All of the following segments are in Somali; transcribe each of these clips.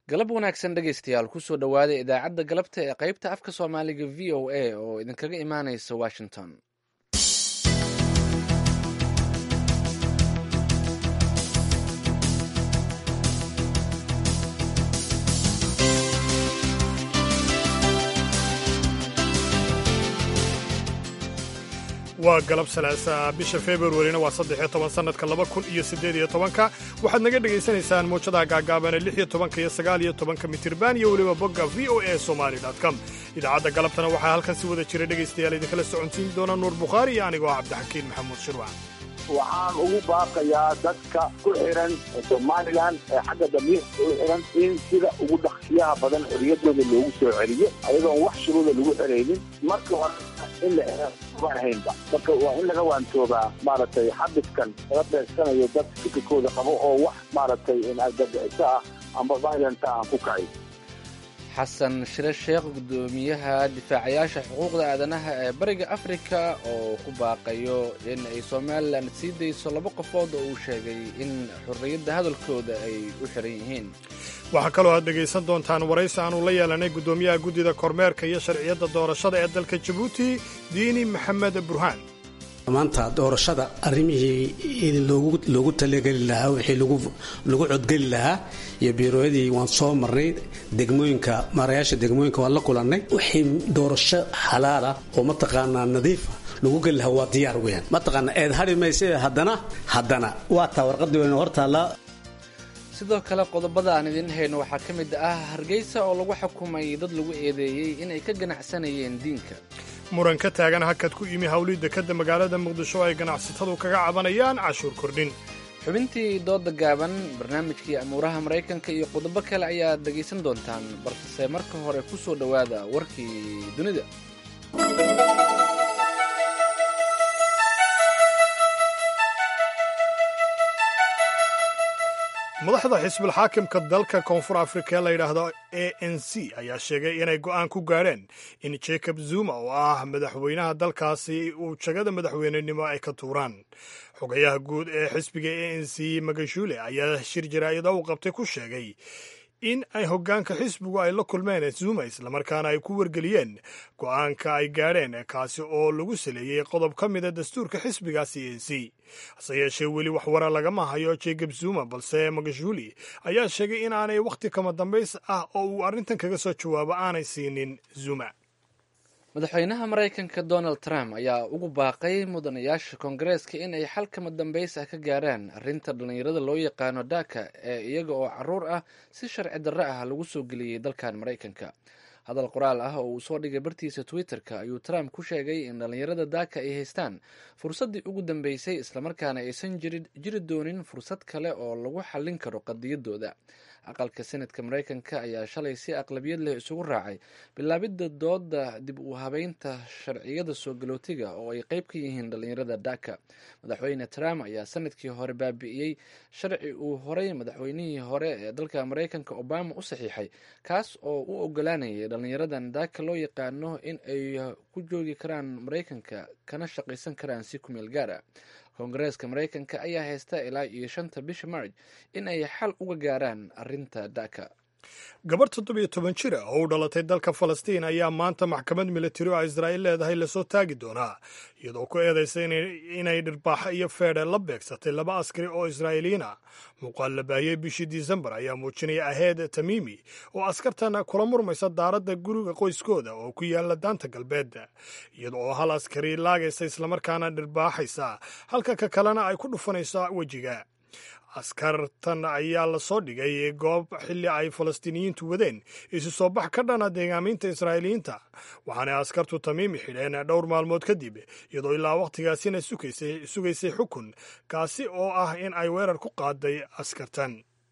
galab wanaagsan dhegaystayaal kusoo dhowaada idaacadda galabta ee qaybta afka soomaaliga v o a oo idinkaga imaanaysa washington waa galab salaasa bisha februarina waa saddexiyo toban sannadka laba kun iyo siddeed iyo tobanka waxaad naga dhegaysanaysaan muujadaha gaagaabane lix iyo tobanka iyo sagaal iyo tobanka mitirban iyo weliba bogga v o a somali com idaacadda galabtana waxaa halkan si wada jira dhegaystayaal idinkala soconsiin doona nuur bukhaari iyo anigoo cabdixakiin maxamuud shirwac waxaan ugu baaqayaa dadka ku xiran somalilan ee xagga damiirka u xiran in sida ugu dhaqsiyaha badan xorriyaddooda loogu soo celiyo ayadoon wax shuruuda lagu xeraynin marka hore in la ahaynba marka waa in laga waantoobaa maaragtay xabiskan laga beegsanayo dad fikirkooda qabo oo wax maaragtay argagixiso ah amba violenta aan ku kacay xasan shire sheekh guddoomiyaha difaacayaasha xuquuqda aadanaha ee bariga afrika oo ku baaqayo in ay somalilan sii dayso laba qofood oo uu sheegay in xorriyadda hadalkooda ay u xiran yihiin waxaa kaloo aad dhegaysan doontaan waraysi aanu la yeelanay guddoomiyaha guddida kormeerka iyo sharciyadda doorashada ee dalka jabuuti diini maxamed burhaan maanta doorashada arrimihii loogu talageli lahaa wixii lagu codgeli lahaa iyo biirooyadii waan soo marnay degmooyinka maarayaasha degmooyinka waan la kulannay wixii doorasho xalaala oo mataqaanaa nadiifa lagu geli lahaa waa diyaar weyaan mataqaana eed hadhi mayse haddana haddana waa taa warqadii weyna hortaallaa sidoo kale qodobada aan idiin hayno waxaa ka mid ah hargeysa oo lagu xukumay dad lagu eedeeyey inay ka ganacsanayeen diinka muran ka taagan hakad ku yimi hawlidda kadda magaalada muqdisho ay ganacsatadu kaga cabanayaan cashuur kordhin xubintii dooda gaaban barnaamijkii amuuraha maraykanka iyo qodobo kale ayaad dhegaysan doontaan balse marka hore ku soo dhowaada warkii dunida madaxda xisbul xaakimka dalka koonfur afrika ee la yidhaahdo a n c ayaa sheegay inay go'aan ku gaadheen in jacob zuma oo ah madaxweynaha dalkaasi uu jagada madaxweynenimo ay ka tuuraan xogayaha guud ee xisbiga a n c magashule ayaa shir jaraa'ida u qabtay ku sheegay in ay hoggaanka xisbigu ay la kulmeen zuma islamarkaana ay ku wargeliyeen go'aanka ay gaadheen kaasi oo lagu saleeyey qodob ka mida dastuurka xisbigaasi a n c hase yeeshee weli wax wara lagama hayo jacob zuma balse magashuli ayaa sheegay in aanay wakhti kama dambays ah oo uu arrintan kaga soo jawaabo aanay siinin zuma madaxweynaha maraykanka donald trump ayaa ugu baaqay mudanayaasha koongareeska in ay xal kama dambays ah ka gaaraan arrinta dhallinyarada loo yaqaano dhaka ee iyaga oo caruur ah si sharci darre ah lagu soo geliyey dalkan maraykanka hadal qoraal ah oo uu soo dhigay bartiisa twitter-ka ayuu trump ku sheegay in dhallinyarada daaka ay haystaan fursaddii ugu dambeysay islamarkaana aysan jiri doonin fursad kale oo lagu xallin karo qadiyadooda aqalka senadka maraykanka ayaa shalay si aqlabiyad leh isugu raacay bilaabidda dooda dib u habeynta sharciyada soo galootiga oo ay qeyb ka yihiin dhallinyarada dhaka madaxweyne trump ayaa sanadkii hore baabi'iyey sharci uu horay madaxweynihii hore ee dalka maraykanka obama u saxiixay kaas oo u ogolaanayay dhallinyaradan daaka loo yaqaano in ay ku joogi karaan maraykanka kana shaqaysan karaan si kumeel gaar ah koongareeska maraykanka ayaa haysta ilaa iyo shanta bisha marj in ay xal uga gaaraan arrinta dhaka gabarh toddobiyo toban jir ah oo u dhalatay dalka falastiin ayaa maanta maxkamad militari oo israa'iil leedahay lasoo taagi doonaa iyadoo ku eedaysa inay dhirbaaxo iyo feedhe la beegsatay laba askari oo israa'iiliyiin ah muuqaal la baahiyey bishii disembar ayaa muujinaya aheed tamiimi oo askartan kula murmaysa daaradda guriga qoyskooda oo ku yaala daanta galbeed iyada oo hal askari laagaysa islamarkaana dhirbaaxaysa halka ka kalena ay ku dhufanaysa wejiga askartan ayaa lasoo dhigay goob xilli ay falastiiniyiintu wadeen isu soo bax ka dhana deegaamiinta israa'iiliyiinta waxaanay askartu tamiimi xidheen dhowr maalmood kadib iyadoo ilaa wakhtigaasina sugaysay xukun kaasi oo ah in ay weerar ku qaaday askartan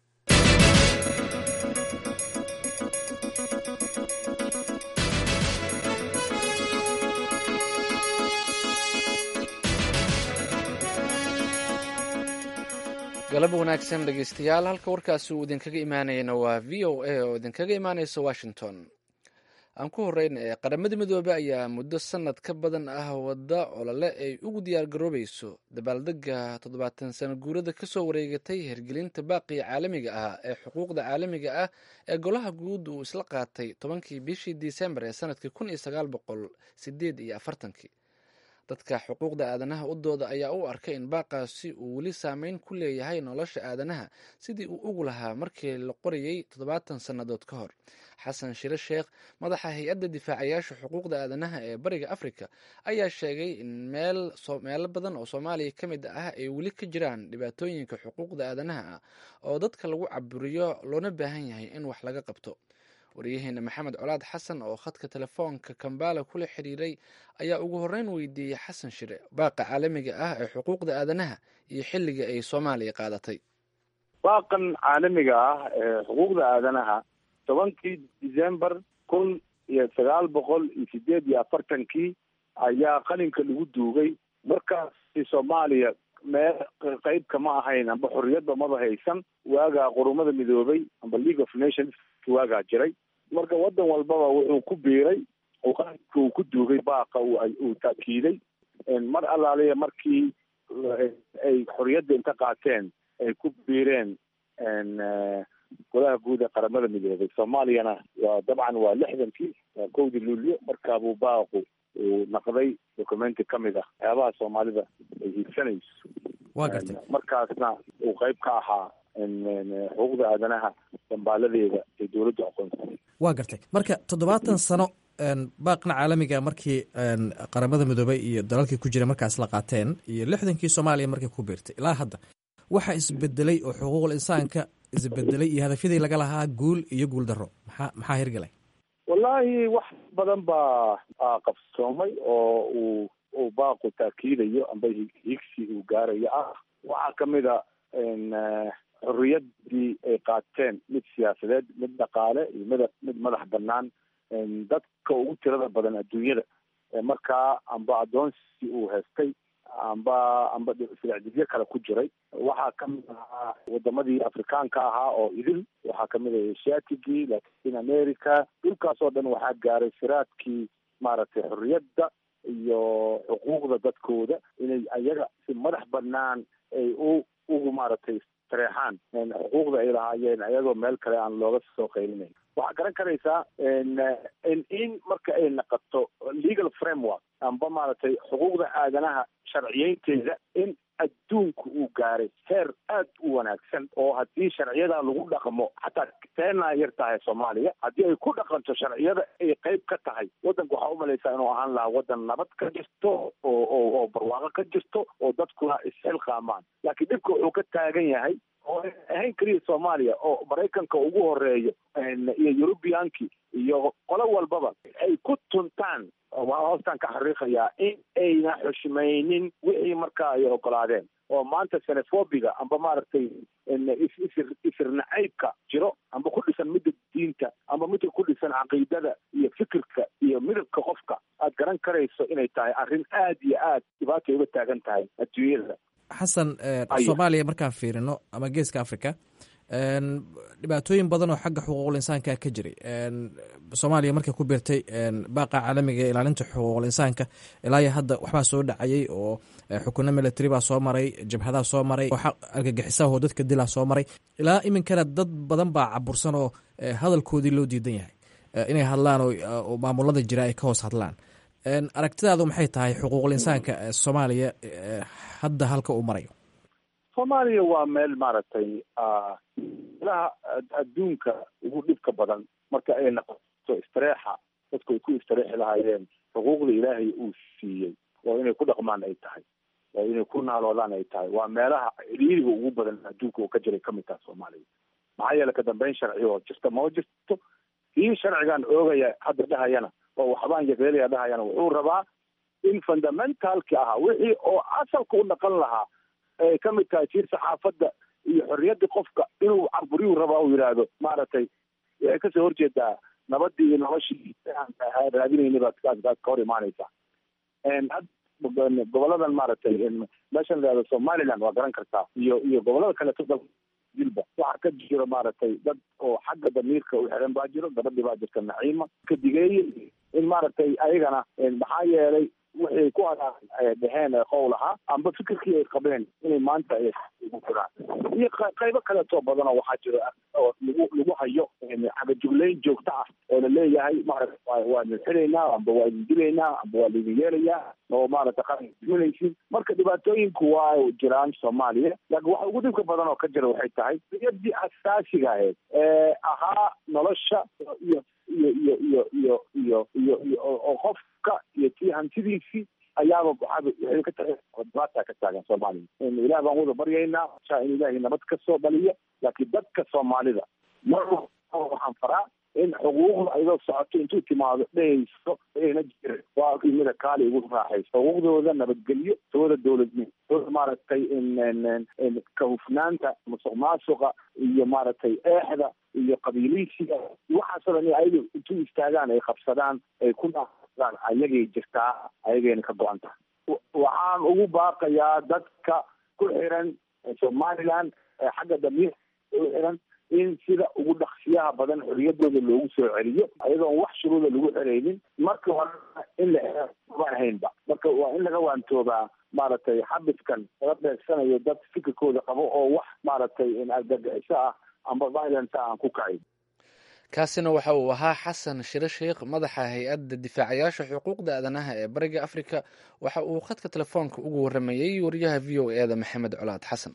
galab wanaagsan dhegeystayaal halka warkaasi uu idinkaga imaanayana waa v o a oo idinkaga imaaneysa washington aan ku horeyna ee qaramada midoobey ayaa muddo sanad ka badan ah wadda olole ay ugu diyaar garoobayso dabaaldega toddobaatan sano guurada kasoo wareegatay hirgelinta baaqiga caalamiga ah ee xuquuqda caalamiga ah ee golaha guud uu isla qaatay tobankii bishii disembar ee sanadkii kun iyo sagaal boqol sideed iyo afartankii dadka xuquuqda aadanaha u dooda ayaa u arkay in baaqaasi uu weli saameyn ku leeyahay nolosha aadanaha sidii uu ugu lahaa markii la qorayey toddobaatan sannadood ka hor xasan shire sheekh madaxa hay-adda difaacayaasha xuquuqda aadanaha ee bariga afrika ayaa sheegay in meelo badan oo soomaaliya ka mid ah ay weli ka jiraan dhibaatooyinka xuquuqda aadanaha ah oo dadka lagu caburiyo loona baahan yahay in wax laga qabto waryaheena maxamed colaad xasan oo khadka telefoonka kambala kula xiriiray ayaa ugu horeyn weydiiyey xasan shire baaqa caalamiga ah ee xuquuqda aadanaha iyo xilliga ay soomaaliya qaadatay baaqan caalamiga ah ee xuquuqda aadanaha tobankii december kun iyo sagaal boqol iyo sideed iyo afartankii ayaa qalinka lagu duugay markaasi soomaaliya meel qeyb kama ahayn amba xorriyadba maba haysan waagaa qurumada midoobay amba league of nations waagaa jiray marka waddan walbaba wuxuu ku biiray oo qalinka uu ku duugay baaqa uu taakiiday mar allaaliya markii ay xorriyadda inta qaateen ay ku biireen golaha guud ee qaramada midoobay soomaaliyana waa dabcan waa lixdankii waa kowdii luulyo markaabuu baaqu uu naqday documenti ka mid ah waxyaabaha soomaalida ay hiigsanayso waa gartay markaasna uu qeyb ka ahaa xuquuqda aadanaha dambaaladeeda ay dowladdu aqoonsatay waa gartay marka toddobaatan sano baaqna caalamiga markii qaramada midoobey iyo dalalkii ku jira markaas la qaateen iyo lixdankii soomaaliya markay ku biirtay ilaa hadda waxa isbedelay oo xuquuqul insaanka isbedelay iyo hadafyadii laga lahaa guul iyo guul darro maxaa maxaa hirgalay wallaahi wax badan baa qabsoomay oo uu uu baaqu taakiidayo amba higsi uu gaarayo ah waxaa kamid a xorriyaddii ay qaateen mid siyaasadeed mid dhaqaale iyo mid mid madax banaan dadka ugu tirada badan adduunyada markaa amba addoonsi uu haystay amba amba silacdidyo kale ku jiray waxaa kamid ahaa wadamadii afrikaanka ahaa oo idil waxaa kamid ah asiatigii latin america dhulkaas oo dhan waxaa gaaray siraadkii maaragtay xorriyadda iyo xuquuqda dadkooda inay ayaga si madax banaan ay u ugu maaragtay tareexaan xuquuqda ay lahaayeen ayagoo meel kale aan looga soo qaylinayn waxaa garan karaysaa in marka ay naqato legal framework amba maaragtay xuquuqda aadanaha sharciyeynteeda in adduunku uu gaaray heer aad u wanaagsan oo haddii sharciyada lagu dhaqmo xataa teenaa yar tahay soomaaliya haddii ay ku dhaqanto sharciyada ay qeyb ka tahay waddanka waxaa umalaysaa inuu ahaan lahaa waddan nabad ka jirto oo oo oo barwaaqo ka jirto oo dadkuna isxilqaamaan laakiin dhibka wuxuu ka taagan yahay oo ahayn keliya soomaaliya oo maraykanka ugu horeeyo iyo eurubiyankii iyo qolo walbaba ay ku tuntaan waa hoostaan ka xariiqayaa in ayna xushmaynin wixii markaa ay ogolaadeen oo maanta xenofobiga amba maaragtay isir isir nacaybka jiro amba ku dhisan midda diinta amba midka ku dhisan caqiidada iyo fikirka iyo midabka qofka aad garan karayso inay tahay arrin aad iyo aad dhibaatay uga taagan tahay adduunyada xasan soomaaliya markaan fiirino ama geeska africa dhibaatooyin badan oo xagga xuquuqul insaanka ka jiray soomaaliya markay ku biirtay baaqa caalamiga ee ilaalinta xuquuqul insaanka ilaa iyo hadda waxbaa soo dhacayay oo xukuno military baa soo maray jabhadaa soo maray argagixisaho dadka dilaa soo maray ilaa iminkana dad badan baa cabursan oo hadalkoodii loo diidan yahay inay hadlaan oo maamulada jira ay ka hoos hadlaan aragtidaadu maxay tahay xuquuqul insaanka soomaaliya hadda halka uu marayo soomaaliya waa meel maaragtay meelaha adduunka ugu dhibka badan marka ay noqoto istareexa dadku ay ku istareexi lahaayeen xuquuqda ilaahay uu siiyey oo inay ku dhaqmaan ay tahay oo inay ku naaloodaan ay tahay waa meelaha ciriiriga ugu badan adduunka oo ka jiray kamid taha soomaaliya maxaa yeele ka dambeyn sharci oo jirta mama jirto kii sharcigan oogaya hadda dhahayana oo waxbaan yageelaya dhahayana wuxuu rabaa in fundamentalki ahaa wixii oo asalka u dhaqan lahaa ay ka mid tahay jiir saxaafadda iyo xorriyadda qofka inuu caburiyu rabaa uu yidhaahdo maaragtay waxay kasoo horjeedaa nabadii iyo noloshii raadinayna baad baad baad ka hor imaanaysaa goboladan maaragtay meeshan la yihahdo somaliland waa garan kartaa iyo iyo gobolada kaleeto dal jilba waxa ka jiro maaragtay dad oo xagga damiirka u xiran baa jiro gabadhii baa jirta naciima ka digeeye in maaragtay ayagana maxaa yeelay waxay ku hadaan dheheen qowl ahaa amba fikirkii ay qabeen inay maanta ugu jiraan iyo qaybo kaleetoo badan oo waxaa jiro oo lagu lagu hayo cagajugleyn joogto ah oo la leeyahay maarata waa idin xiraynaa amba waa idin dilaynaa amba waa laidin yeelayaa oo maarata qaran diminaysin marka dhibaatooyinku waa jiraan soomaaliya laakiin waxa ugu dhibka badan oo ka jira waxay tahay riyadii asaasiga ahayd ee ahaa nolosha iyo iyo iyo iyo iyo iyo iyo iyo oo qofka iyo tii hantidiisii ayaaba waxaaba waxay ka tahay dhibaata ka taagan soomaaliya ilaah baan wada baryaynaa sha in ilaahay nabad ka soo dhaliya laakiin dadka soomaalida mar waxaan faraa in xuquuqda ayadoo socoto intuu timaado dhehayso ayna jirin waa mida kaali ugu raaxayso xuquuqdooda nabadgelyo tooda dowladnimo tooda maaragtay ka hufnaanta musuq maasuqa iyo maaragtay eexda iyo qabiiliysiga waxaasoo dhan ayaga intuu istaagaan ay qabsadaan ay ku dhaadaan ayagay jirtaa ayagayna ka go-an tahay waxaan ugu baaqayaa dadka ku xiran somaliland xagga damiirka u xiran in sida ugu dhaqsiyaha badan xoriyadooda loogu soo celiyo ayadoon wax shuruuda lagu xeraynin marka hore in la ma ahaynba marka waa in laga waantoobaa maaragtay xabiskan laga beegsanayo dad fikirkooda qabo oo wax maaragtay argagixiso ah amba violence aan ku kacayn kaasina waxa uu ahaa xasan shire sheikh madaxa hay-adda difaacayaasha xuquuqda aadanaha ee bariga afrika waxa uu khadka telefoonka ugu waramayey wariyaha v o e da maxamed colaad xasan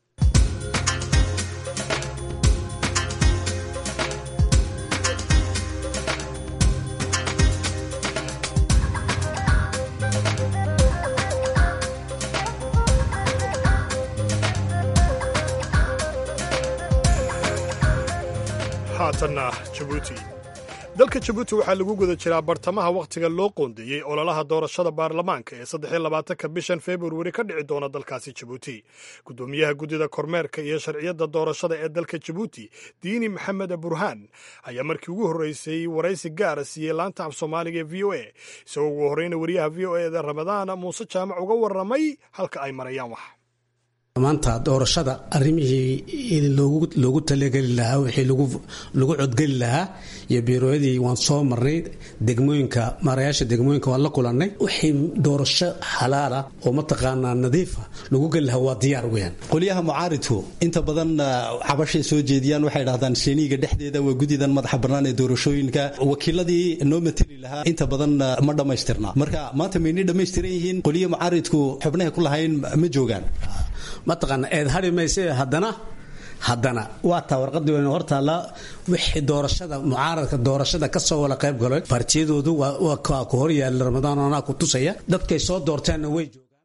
haatanna jabuuti dalka jabuuti waxaa lagu guda jiraa bartamaha wakhtiga loo qoondeeyey ololaha doorashada baarlamaanka ee saddexiyo labaatanka bishan februari ka dhici doona dalkaasi jabuuti guddoomiyaha guddida kormeerka iyo sharciyadda doorashada ee dalka jabuuti diini maxamed burhaan ayaa markii ugu horreysay waraysi gaara siiyey laanta af soomaaliga ee v o a isagoo ugu horreyna wariyaha v o e da ramadaan muuse jaamac uga warramay halka ay marayaan wax maanta doorashada arrimihii loogu talageli lahaa wixii lagu codgeli lahaa iyo biirooyadii waan soo marnay degmooyinka maarayaasha degmooyinka waan la kulannay wixii doorasho xalaala oo mataqaanaa nadiifa lagu geli lahaa waa diyaar weyaan qolyaha mucaaridku inta badan cabashay soo jeediyaan waxay dhahdaan sheniiga dhexdeeda waa gudidan madaxa bannaan ee doorashooyinka wakiiladii noo mateli lahaa inta badan ma dhammaystirna marka maanta maynay dhammaystiran yihiin qolyaha mucaaridku xubnahay ku lahayn ma joogaan mataqaana eed hari mayse haddana haddana waa taa warqadii wayna hortaalla wixii doorashada mucaaradka doorashada ka soo wada qayb galay partiyadoodu waa ku hor yaalla ramadaan anaa ku tusaya dadkay soo doorteenna way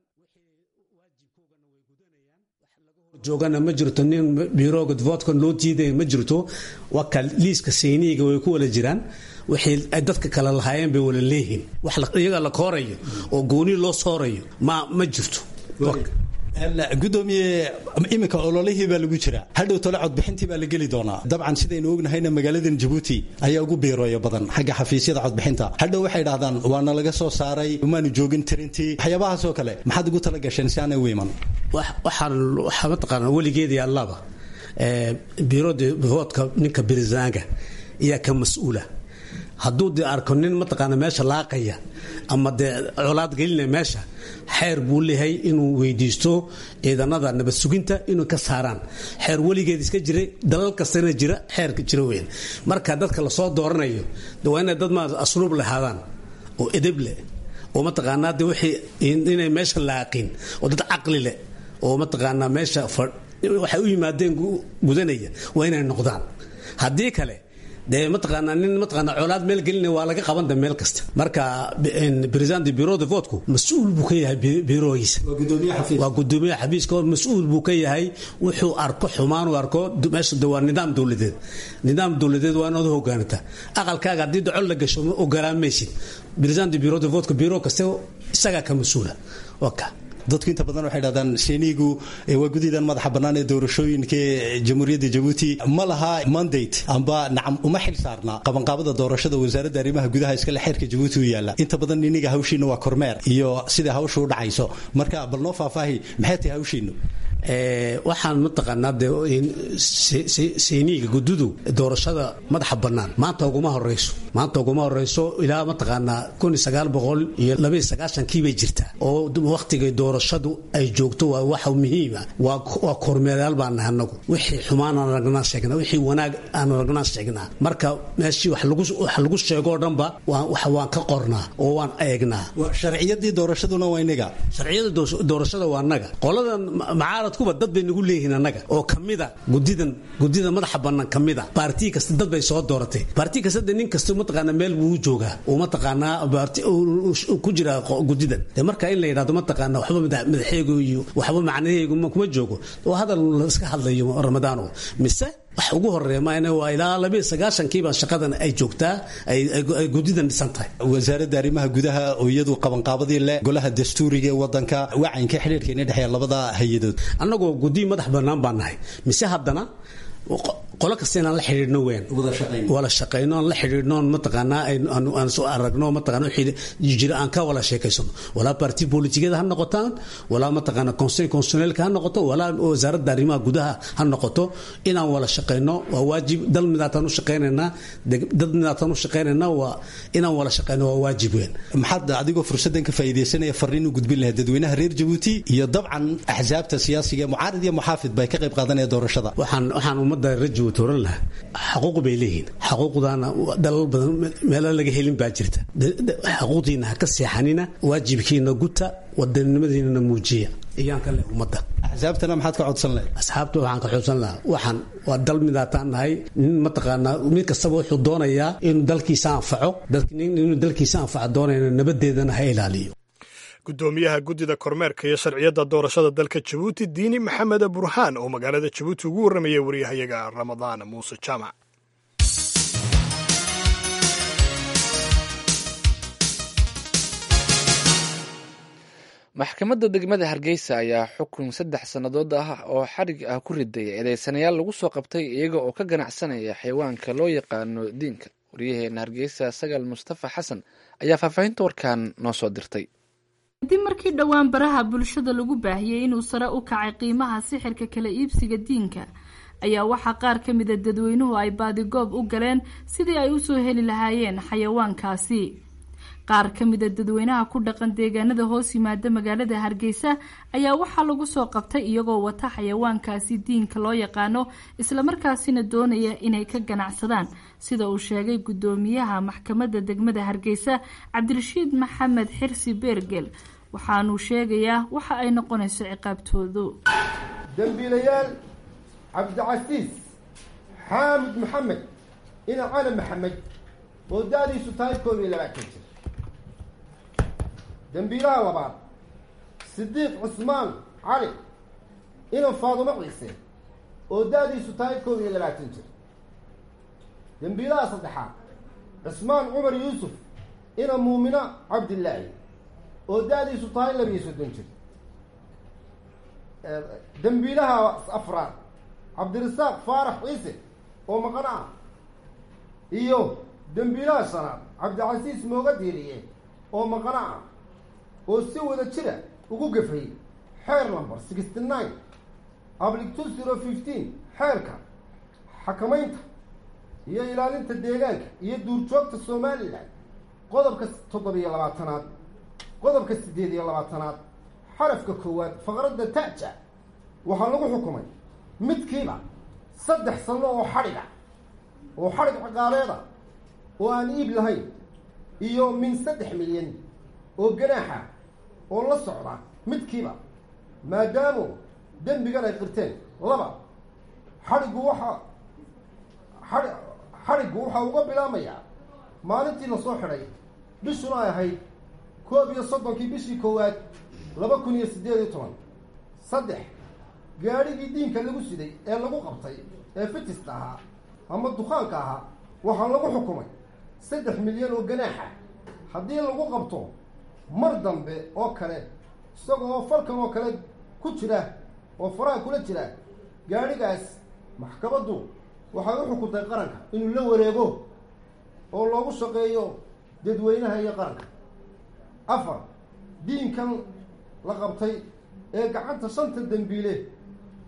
joogana ma jirto nin biroga voodkan loo diidaya ma jirto waa ka liiska sayniga way ku wala jiraan wixii ay dadka kale lahaayeen bay wala leeyihiin wax iyaga la koorayo oo gooni loo soorayo ma ma jirto gudoomiye iminka ololihii baa lagu jiraa hadhow tole codbixintii baa la geli doonaa dabcan sidaynu ognahayna magaaladan jabuuti ayaa ugu biirooya badan xagga xafiisyada codbixinta hadhow waxay dhahdaan waana laga soo saaray maanu joogin tirintii waxyaabahaasoo kale maxaad ugu tala gasheen si aanay u iman waxaan waxaa mataqaana weligeedii allaba biirooda voodka ninka birisaanga ayaa ka mas-uula hadduu dee arko nin mataqaana meesha laaqaya ama dee colaad gelinaya meesha xeer buu leeyahay inuu weydiisto ciidanada nabad suginta inuu ka saaraan xeer weligeed iska jiray dalal kastana jira xeerka jira weyn marka dadka lasoo dooranayo de waa inay dad ma asluub lahaadaan oo edeb leh oo mataqaanaa de wixii inay meesha laaqin oo dad caqli leh oo mataqaanaa meesha waxay u yimaadeen gudanaya waa inay noqdaan haddii kale dee mataqaanaa nin mataqaanaa colaad meel gelinaya waa laga qabanta meel kasta marka president bureau de voteku mas-uul buu ka yahay birogiisa waa gudoomiyaha xafiiska mas-uul buu ka yahay wuxuu arko xumaan uu arko meesha de waa nidaam dowladeed nidaam dowladeed waa inaad u hogaanata aqalkaaga haddii docol la gasho ogolaan maysid president bureau de voteku biro kaste isagaa ka mas-uula waa ka dadku inta badan waxay dhahdaan sheniigu waa gudidan madaxa bannaan ee doorashooyinka ee jamhuuriyadda jabuuti ma laha mandate amba nacam uma xil saarna qabanqaabada doorashada wasaaradda arrimaha gudaha iskale xeerka jabuuti u yaalla inta badan iniga hawshiina waa kormeer iyo sida hawsha u dhacayso marka bal noo faahfaahi maxay tahay hawshiinu waxaan mataqaanaa de seyniga gududu doorashada madaxa bannaan maanta uguma horeyso maanta uguma horeyso ilaa mataqaanaa kun iyo sagaal boqol iyo laba iyo sagaashankii bay jirtaa oo wakhtigay doorashadu ay joogto waa waxa muhiima waa kormeerayaal baan nahay anagu wixii xumaan aan aragnaa sheegnaa wixii wanaag aan aragnaa sheegnaa marka meeshii wax lagu sheegoo dhanba waan ka qornaa oo waan eegnaa sharciyadii doorashaduna waa inaga sharciyada doorashada waa naga qoladan macaaradkuba dad bay nagu leeyihiin annaga oo kamida gudidan gudida madaxa bannaan kamida baartii kasta dad bay soo dooratay baartii kasta de nin kasta mataqaana meel buu joogaa uu mataqaanaa ku jira gudidan de marka in la yidhahdo mataqaana waxba madaxeegu iyo waxba macnaheegu kuma joogo oo hadal la iska hadlayo ramadaano mise wax ugu horeeya maana waa ilaa labiyo sagaashankiiba shaqadan ay joogtaa ay gudidan dhisan tahay wasaaradda arrimaha gudaha oo iyadu qabanqaabadii le golaha dastuuriga ee wadanka wacanka xidhiirka ina dhexeeya labada hay-adood annagoo gudi madax bannaan baan nahay mise haddana qolo kasta inaan la xidhiidhno weyn wala shaqayno aan la xidhiidhno mataqaanaa aan soo aragno mataqaana wixii jira aan ka wala sheekaysano walaa parti politikada ha noqotaan walaa mataqaana conseil constitutionnelka ha noqoto walaa wasaaradda arrimaha gudaha ha noqoto inaan wala shaqayno waa waajib dal midaataan u shaqaynaynaa dad midaataan u shaqaynaynaa waa inaan wala shaqayno waa waajib weyn maxaad adigoo fursaddan ka faa'iidaysanaya farriin u gudbin lahayd dadweynaha reer jabuuti iyo dabcan axsaabta siyaasiga mucaarid iyo muxaafid bay ka qayb qaadanaya doorashada waxaan waxaan ummadda rajo oran laha xaquuq bay leeyihiin xaquuqdaana dalal badan meelo laga helin baa jirta xaquuqdiina ha ka seexanina waajibkiina guta wadanimadiinana muujiya iyaan ka leh ummadda axsaabtana maxaad ka codsan lahayd asxaabta waxaan ka codsan lahaa waxaan waa dal midaataan nahay nin mataqaanaa mid kastaba wuxuu doonayaa inuu dalkiisa anfaco inuu dalkiisa anfaco doonayna nabadeedana ha ilaaliyo gudoomiyaha guddida kormeerka iyo sharciyadda doorashada dalka jabuuti diini maxamed burhaan oo magaalada jabuuti ugu warramayay waryahayaga ramadaan muuse jaamac maxkamadda degmada hargeysa ayaa xukun saddex sannadood ah oo xadhig ah ku riday eedeysanayaal lagu soo qabtay iyaga oo ka ganacsanaya xayawaanka loo yaqaano diinka waryaheena hargeysa sagal mustafa xasan ayaa faahfaahinta warkan noo soo dirtay kadib markii dhowaan baraha bulshada lagu baahiyey inuu sare u kacay qiimaha sixirka kala iibsiga diinka ayaa waxaa qaar ka mida dadweynuhu ay baadigoob u galeen sidii ay usoo heli lahaayeen xayawaankaasi qaar ka mida dadweynaha ku dhaqan deegaanada hoos yimaada magaalada hargeysa ayaa waxaa lagu soo qabtay iyagoo wata xayawaankaasi diinka loo yaqaano islamarkaasina doonaya inay ka ganacsadaan sida uu sheegay gudoomiyaha maxkamadda degmada hargeysa cabdirashiid maxamed xirsi beergel waxaanuu sheegayaa waxa ay noqonayso ciqaabtoodu dembiilayaal cabdicasiis xaamid maxamed ina cali maxamed oo da-diisu tahay koob iyo labaatan jir dembiilaha labaad sidiiq cusmaan cali ina faadumo ciise oo da-diisu tahay koob iyo labaatan jir dembiilaha saddexaad cusmaan cumar yuusuf ina muumino cabdillaahi oo da-diisu tahay labiiyo soddon jir dembiilaha afraad cabdirasaaq faarax ciise oo maqano ah iyo dembiilaha shanaad cabdicasiis mooga diiriye oo maqano ah oo si wada jira ugu gafay xeer number sixty nine ablic two zero fifteen xeerka xakamaynta iyo ilaalinta deegaanka iyo duurjoogta somalilan qodobka toddobiyo labaatanaad qodobka siddeed iyo labaatanaad xarafka koowaad faqradda taja waxaa lagu xukumay midkiiba saddex sano oo xadhiga oo xadhig caqaaleeda oo aan iib lahayn iyo min saddex milyan oo ganaaxa oo la socda midkiiba maadaamu dembigan ay qirteen laba xadhiggu waxa xai xadhiggu waxaa uga bilaamayaa maalintii lasoo xidhay bishuna ay ahayd koob iyo soddonkii bishii koowaad laba kun iyo siddeed iyo toban saddex gaadhigii diinka lagu siday ee lagu qabtay ee fitista ahaa ama dukaanka ahaa waxaa lagu xukumay saddex milyan oo ganaaxa haddii lagu qabto mar dambe oo kale isaga oo falkan oo kale ku jira oo faraha kula jira gaadhigaas maxkamaddu waxay u xukuntay qaranka inuu la wareego oo loogu shaqeeyo dadweynaha iyo qaranka afar diinkan la qabtay ee gacanta shanta dembiile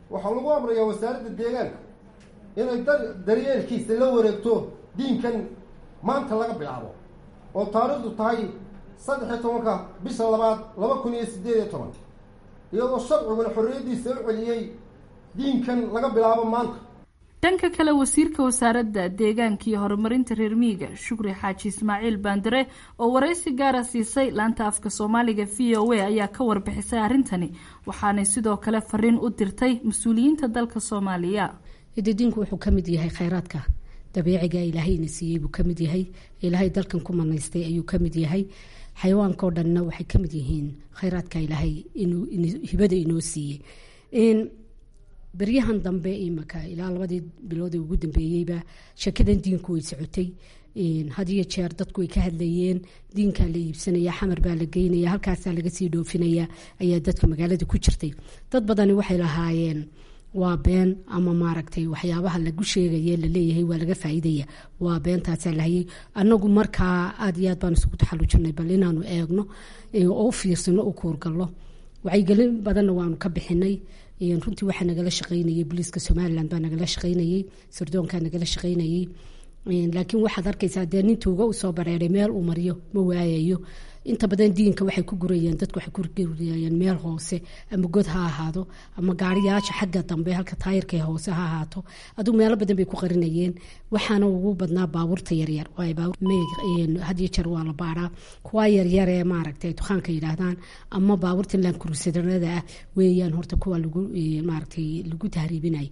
waxaa lagu amrayaa wasaaradda deegaanka inay daryeelkiisa la wareegto diinkan maanta laga bilaabo oo taariikhdu tahay saddex iyo tobanka bisha labaad laba kun iyo siddeed iyo toban iyadoo sharciguna xorriyaddiisa u celiyey diinkan laga bilaabo maanta dhanka kale wasiirka wasaaradda deegaanka iyo horumarinta reer miyiga shukri xaaji ismaaciil baandare oo waraysi gaara siisay laanta afka soomaaliga v o a ayaa ka warbixisay arrintani waxaanay sidoo kale fariin u dirtay mas-uuliyiinta dalka soomaaliya diinku wuxuu ka mid yahay khayraadka dabiiciga ilaahayna siiyey buu kamid yahay ilaahay dalkan ku manaystay ayuu kamid yahay xayawaankaoo dhanna waxay kamid yihiin khayraadka ilaahay hibada inoo siiyey beryahan dambe imaka ilaa labadii biloodee ugu dambeeyeyba shakadan diinku way socotay had iyo jeer dadku way ka hadlayeen diinkaa la iibsanaya xamar baa la geynaya halkaasaa laga sii dhoofinaya ayaa dadka magaalada ku jirtay dad badani waxay lahaayeen waa been ama maaragtay waxyaabaha lagu sheegaye laleeyahay waa laga faa'iidaya waa beentaasaa lahayay anagu markaa aad iyo aad baan isugu taxallujinay bal inaanu eegno oo u fiirsano u kuurgallo wacyigelin badanna waanu ka bixinay runtii waxaa nagala shaqaynayay booliiska somalilan baa nagala shaqaynayay sirdoonkaa nagala shaqaynayay laakiin waxaad arkaysaa dee nin tuuga usoo bareeray meel uu mariyo ma waayayo inta badan diinka waxay ku gurayeen dadku waxay ku gurayeen meel hoose ama god ha ahaado ama gaariyaasha xagga dambe halka taayirka hoose ha ahaato adugu meelo badan bay ku qarinayeen waxaana ugu badnaa baabuurta yaryar hadiyo jeer waa la baaraa kuwa yaryar ee maaragtay dukaanka yidhaahdaan ama baabuurta laankurusadarada ah weeyaan horta kuwa lagu maaragtay lagu tahriibinay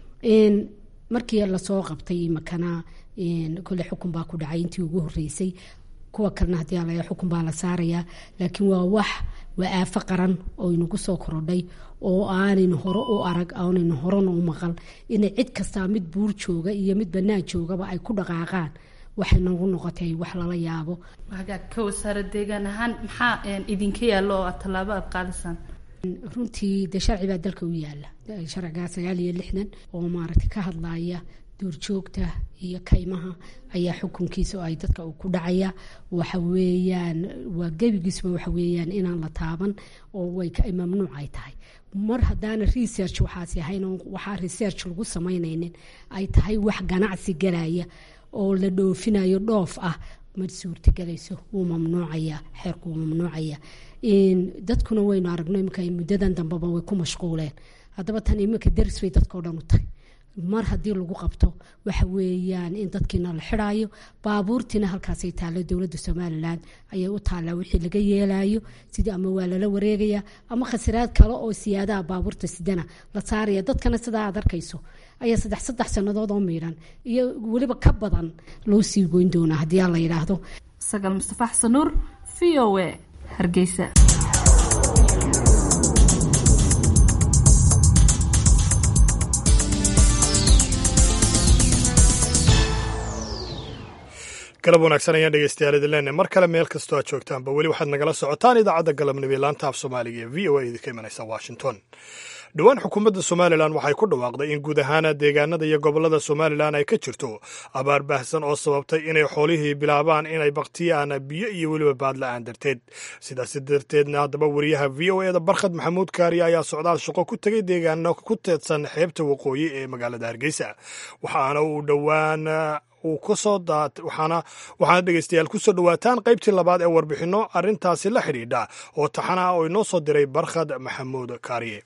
markii lasoo qabtay makana kole xukun baa ku dhacay intii ugu horeysay kuwa kalena hadii ala xukun baa la saarayaa laakiin waa wax waa aafo qaran oo inagu soo korodhay oo aanaynu hore u arag aanaynu horena u maqal inay cid kastaa mid buur jooga iyo mid banaan joogaba ay ku dhaqaaqaan waxay nagu noqotay wax lala yaabo hagaag ka wasaara deegaan ahaan maxaa idinka yaallo oo aad tallaabo aad qaadisaan runtii dee sharci baa dalka u yaala sharcigaa sagaal iyo lixdan oo maaragtay ka hadlaya duurjoogta iyo kaymaha ayaa xukunkiisa oo ay dadka ku dhacaya waxa weeyaan waa gebigiisba waxa weeyaan inaan la taaban oo way mamnuuc ay tahay mar haddaana research waxaasi ahayn waxaa research lagu samaynaynin ay tahay wax ganacsi galaya oo la dhoofinayo dhoof ah ma suurtagelayso wuu mamnuucaya xeerku wuu mamnuucaya dadkuna waynu aragno iminka muddadan dambeba way ku mashquuleen haddaba tan iminka daris bay dadkao dhan u tahay mar haddii lagu qabto waxa weeyaan in dadkiina la xidaayo baabuurtiina halkaasay taalla dowladda somalilan ayay u taallaa wixii laga yeelayo sidii ama waa lala wareegaya ama khasiraad kale oo siyaadaha baabuurta sidana la saaraya dadkana sidaa aad arkayso ayaa saddex saddex sannadood oo miidhan iyo weliba ka badan loo sii goyn doonaa haddii aan la yidhaahdo sagaal mustafa xasan nuur v o a hargeysa galab wanaagsan ayaan dhegeystayaal idin leenahay mar kale meel kastoo aad joogtaanba weli waxaad nagala socotaan idaacadda galabnimo ee laanta af soomaaliga ee v o a idinka imanaysa washington dhowaan xukuumadda somalilan waxay ku dhawaaqday in guud ahaana deegaanada iyo gobollada somalilan ay ka jirto abaar baahsan oo sababtay inay xoolihii bilaabaan inay baktiyaan biyo iyo weliba baadla-aan darteed sidaas darteedna haddaba wariyaha v o eda barkhad maxamuud kaariya ayaa socdaal shaqo ku tegay deegaano ku teedsan xeebta waqooyi ee magaalada hargeysa waxaana uu dhowaan uu kasoo waxaana waxaana dhegeystayaal kusoo dhowaataan qaybtii labaad ee warbixinno arrintaasi la xidhiidha oo taxana ah oo inoo soo diray barkhad maxamuud kaariye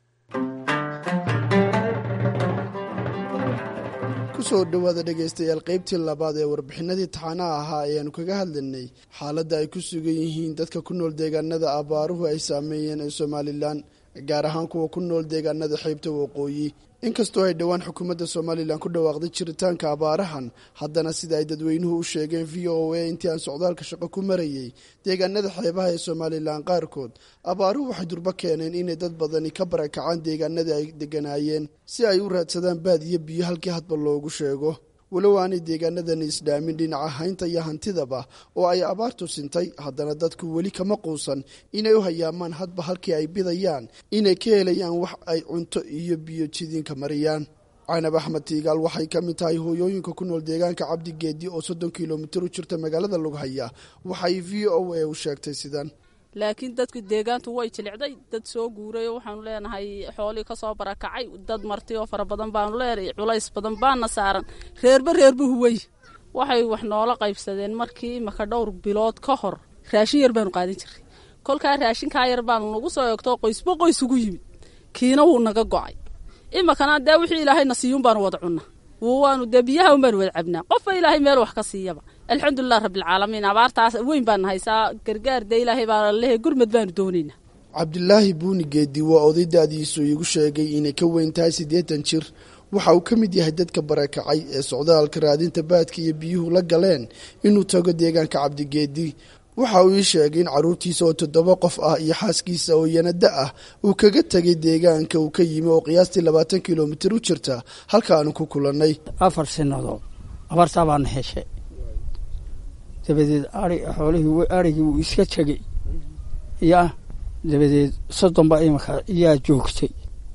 kusoo dhowaada dhegaystayaal qaybtii labaad ee warbixinadii taxanaha ahaa ayaanu kaga hadlaynay xaaladda ay ku sugan yihiin dadka ku nool deegaanada abaaruhu ay saameeyeen ee somalilan gaar ahaan kuwa ku nool deegaanada xeybta waqooyi inkastoo ay dhowaan xukuumadda somalilan ku dhawaaqday jiritaanka abaarahan haddana sida ay dadweynuhu u sheegeen v o a intii aan socdaalka shaqo ku marayay deegaanada xeebaha ee somalilan qaarkood abaaruhu waxay durbo keeneen inay dad badani ka barakacaan deegaanadii ay deganaayeen si ay u raadsadaan baad iyo biyo halkii hadba loogu sheego walow aanay deegaanadani isdhaamin dhinaca haynta iyo hantidaba oo ay abaartu sintay haddana dadku weli kama quusan inay u hayaamaan hadba halkii ay bidayaan inay ka helayaan wax ay cunto iyo biyo jidiinka mariyaan canab axmed tiigaal waxay ka mid tahay hooyooyinka ku nool deegaanka cabdigeedi oo soddon kilomitir u jirta magaalada lughaya waxay v o a u sheegtay sidan laakiin dadku deegaantu way jilicday dad soo guuray oo waxaanu leenahay xoolii ka soo barakacay dad marti oo fara badan baanu leenahay culays badan baana saaran reerba reerba huway waxay wax noola qaybsadeen markii maka dhowr bilood ka hor raashin yar baanu qaadan jiray kolkaa raashinkaa yar baanu nagu soo eegto qoysba qoys ugu yimid kiina wuu naga go'ay imakana dee wixii ilaahayna siiyun baanu wada cunna waanu dee biyaha un baanu wada cabnaa qofba ilaahay meel wax ka siiyaba alxamdulilah rabbilcaalamiin abaartaas weyn baan haysaa gargaar dee ilaahay baa lehe gurmad baanu doonaynaa cabdilaahi buuni geedi waa oday da-diisu iigu sheegay inay ka weyn tahay siddeetan jir waxa uu ka mid yahay dadka barakacay ee socdaalka raadinta baadka iyo biyuhu la galeen inuu tago deegaanka cabdigeedi waxa uu ii sheegay in carruurtiisa oo toddoba qof ah iyo xaaskiisa oo yanada ah uu kaga tegay deegaanka uu ka yimi oo qiyaastii labaatan kilomitir u jirta halkaanu ku kulannay afar sinadood abartaa baana heshay dabadeed ai xoolihii arigii wuu iska tegey yaa dabadeed soddon baa imika yaa joogtay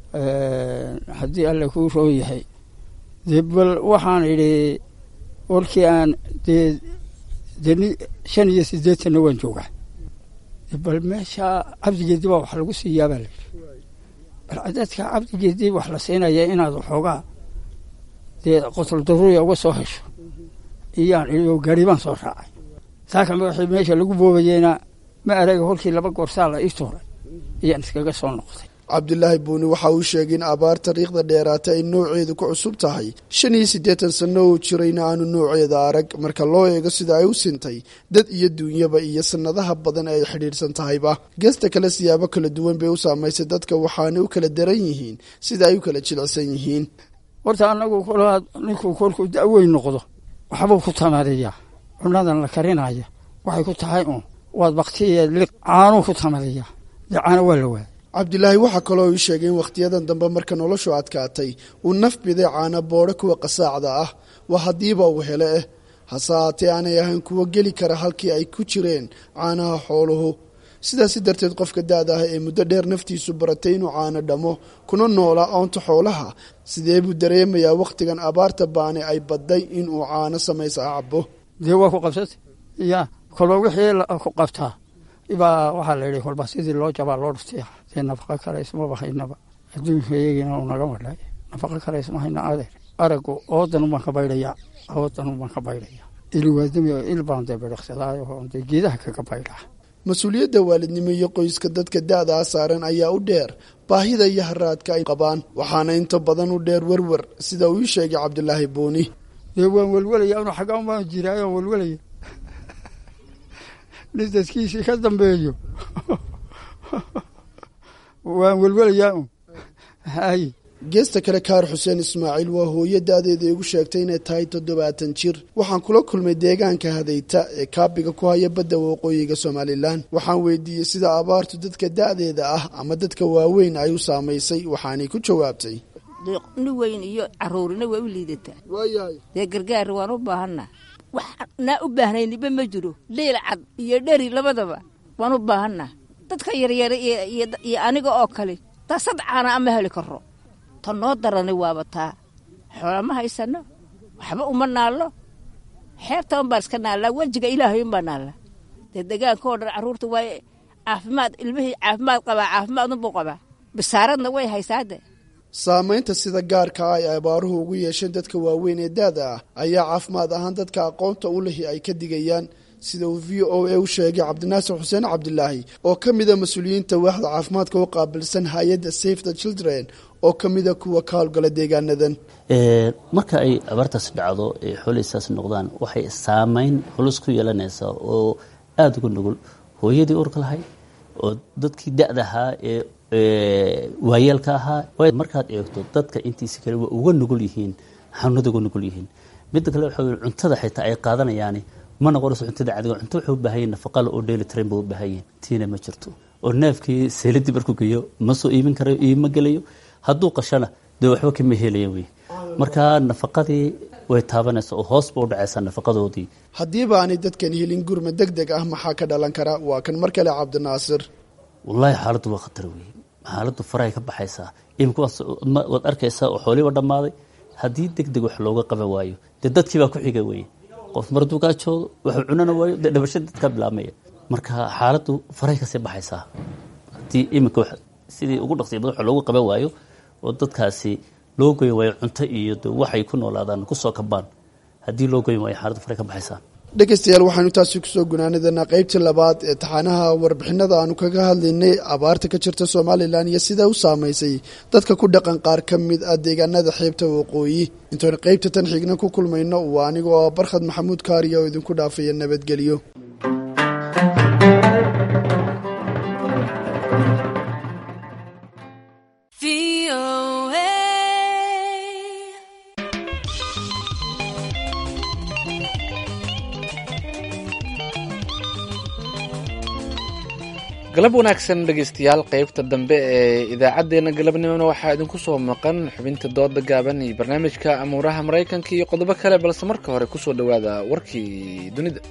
haddii alle kuu roo yahay dee bal waxaan idhi warkii aan dee deni shan iyo siddeetanna waan joogaa bal meesha cabdigeedi baa wax lagu siiyaa baa layidhi bal dadka cabdigeedi wax la siinaya inaad waxoogaa dee qotul daruuriya uga soo hesho iyaan idhi oo gaari baan soo raacay saaka madaxii meesha lagu boobayeyna ma araga holkii laba goorsaa la ii tuuray ayaan iskaga soo noqday cabdilaahi buuni waxa uu sheegay in abaar tariikhda dheeraata ay nooceedu ku cusub tahay shan iyo siddeetan sanno uu jirayna aanu nooceeda arag marka loo eego sida ay u sintay dad iyo duunyaba iyo sannadaha badan ee ay xidhiidhsan tahayba geesta kale siyaabo kala duwan bay u saamaysay dadka waxaanay u kala daran yihiin sida ay u kala jilicsan yihiin horta annagu kolaad ninkuu kolkuu da-weyn noqdo waxbuu ku tamariyaa cunadan la karinaya waxay ku tahay uun waad baktiya liq caanuu ku tamariyaa dee caano waa la waaya cabdilaahi waxaa kaloo ii sheegay in wakhtiyadan dambe marka noloshu adkaatay uu naf biday caana boodho kuwa qasaacda ah waa haddiiba uu hele eh hase haatee aanay ahayn kuwo geli kara halkii ay ku jireen caanaha xooluhu sidaasi darteed qofka da-da ah ee muddo dheer naftiisu baratay inuu caano dhamo kuna noolaa oonta xoolaha sidee buu dareemayaa wakhtigan abaarta baani ay badday inuu caano samaysa cabo dee waa ku qabsatay ya kolba wixii ku qabtaa ibaa waxaa la yidhi kolba sidii loo jabaa loo dhuftiya dee nafaqa kale ismaba haynaba adduunka iyagina uu naga madhay nafaqa kale isma hayna adeer aragu oodan ubaan ka baydhaya oodan ubaan ka baydhaya ilwaadami il baan dee bedhaqsadaayo dee geedaha kaga baydhaa mas-uuliyadda waalidnimo iyo qoyska dadka da-daa saaran ayaa u dheer baahida iyo haraadka ay qabaan waxaana inta badan u dheer werwer sida uu ii sheegay cabdilaahi buuni dee waan welwelaya anu xaggaan baan jiraayo waan welwelaya nin dadkiisii ka dambeeyo waan welwelayaa un hay geesta kale kaar xuseen ismaaciil waa hooyo da-deeda igu sheegtay inay tahay toddobaatan jir waxaan kula kulmay deegaanka hadayta ee kaabiga ku haya badda waqooyiga somalilan waxaan weydiiyey sida abaartu dadka da-deeda ah ama dadka waaweyn ay u saamaysay waxaanay ku jawaabtay ni weyn iyo caruurina waa u liidataa dee gargaar waan u baahanna wax naa u baahnayniba ma jiro leyl cad iyo dheri labadaba waan u baahanna dadka yaryara iyo aniga oo kale taa sadcaana ama heli karo ta noo darani waaba taa xoola ma haysano waxba uma naallo xeebta unbaan iska naallaa wejiga ilaahay unbaa naalla dee degaanka oo dhan carruurta waa caafimaad ilmihii caafimaad qabaa caafimaad unbuu qabaa bisaaradna way haysaade saamaynta sida gaarka ah ay abaaruhu ugu yeesheen dadka waaweyn ee da-da ah ayaa caafimaad ahaan dadka aqoonta u lihi ay ka digayaan sida uu v o a u sheegay cabdinaasir xuseen cabdilaahi oo ka mida mas-uuliyiinta waaxda caafimaadka u qaabilsan hay-adda safe the children oo ka mida kuwa ka howlgala deegaanadan marka ay abaartaas dhacdo ee xooleysaas noqdaan waxay saameyn culus ku yeelanaysaa oo aada uga nugul hooyadii urka lahayd oo dadkii da-da ahaa ee waayeelka ahaa markaad eegto dadka intiisa kale waa uga nugul yihiin xanuunada uga nugul yihiin midda kale waxa cuntada xitaa ay qaadanayaani ma noqonayso cuntada cadiga cunto wuxuu u baahan yahin nafaqale oo dheeli tiran buu u baahan yahin tiina ma jirto oo neefkii seeladii markuu geeyo ma soo iibin karayo iibma gelayo hadduu qashana dee waxba kama helaya wey marka nafaqadii way taabanaysa oo hoos ba u dhacaysaa nafaqadoodii haddiiba aanay dadkan helin gurma deg deg ah maxaa ka dhalan kara waa kan mar kale cabdinaasir wallaahi xaaladdu waa khatar wey xaaladdu farahay ka baxaysaa imika waad arkaysaa oo xooliiba dhammaaday haddii deg deg wax looga qaban waayo dee dadkii baa ku xiga weye qof marduu kaa joodo waxuu cunana waayo dee dhabasha dadkaa bilaabmaya marka xaaladdu faray kasii baxaysaa haddii iminka sidii ugu dhaqsiya badan wax loogu qaban waayo oo dadkaasi loo goyn waayo cunto iyo waxay ku noolaadaan kusoo kabaan haddii loo goyn waayo xaaladdu faray ka baxaysaa dhegeystayaal waxaanu taasi kusoo gunaanadanaa qeybtii labaad ee taxaanaha warbixinada aanu kaga hadlaynay abaarta ka jirta somalilan iyo sida u saamaysay dadka ku dhaqan qaar ka mid ah deegaanada xeebta waqooyi intoonu qeybta tan xigna ku kulmayno waa aniga oo barkhad maxamuud kaariya oo idinku dhaafaya nabadgelyo galab wanaagsan dhegeystayaal qeybta dambe ee idaacaddeenna galabnimona waxaa idinku soo maqan xubinta dooda gaaban iyo barnaamijka amuuraha maraykanka iyo qodobo kale balse marka hore kusoo dhowaada warkii dunida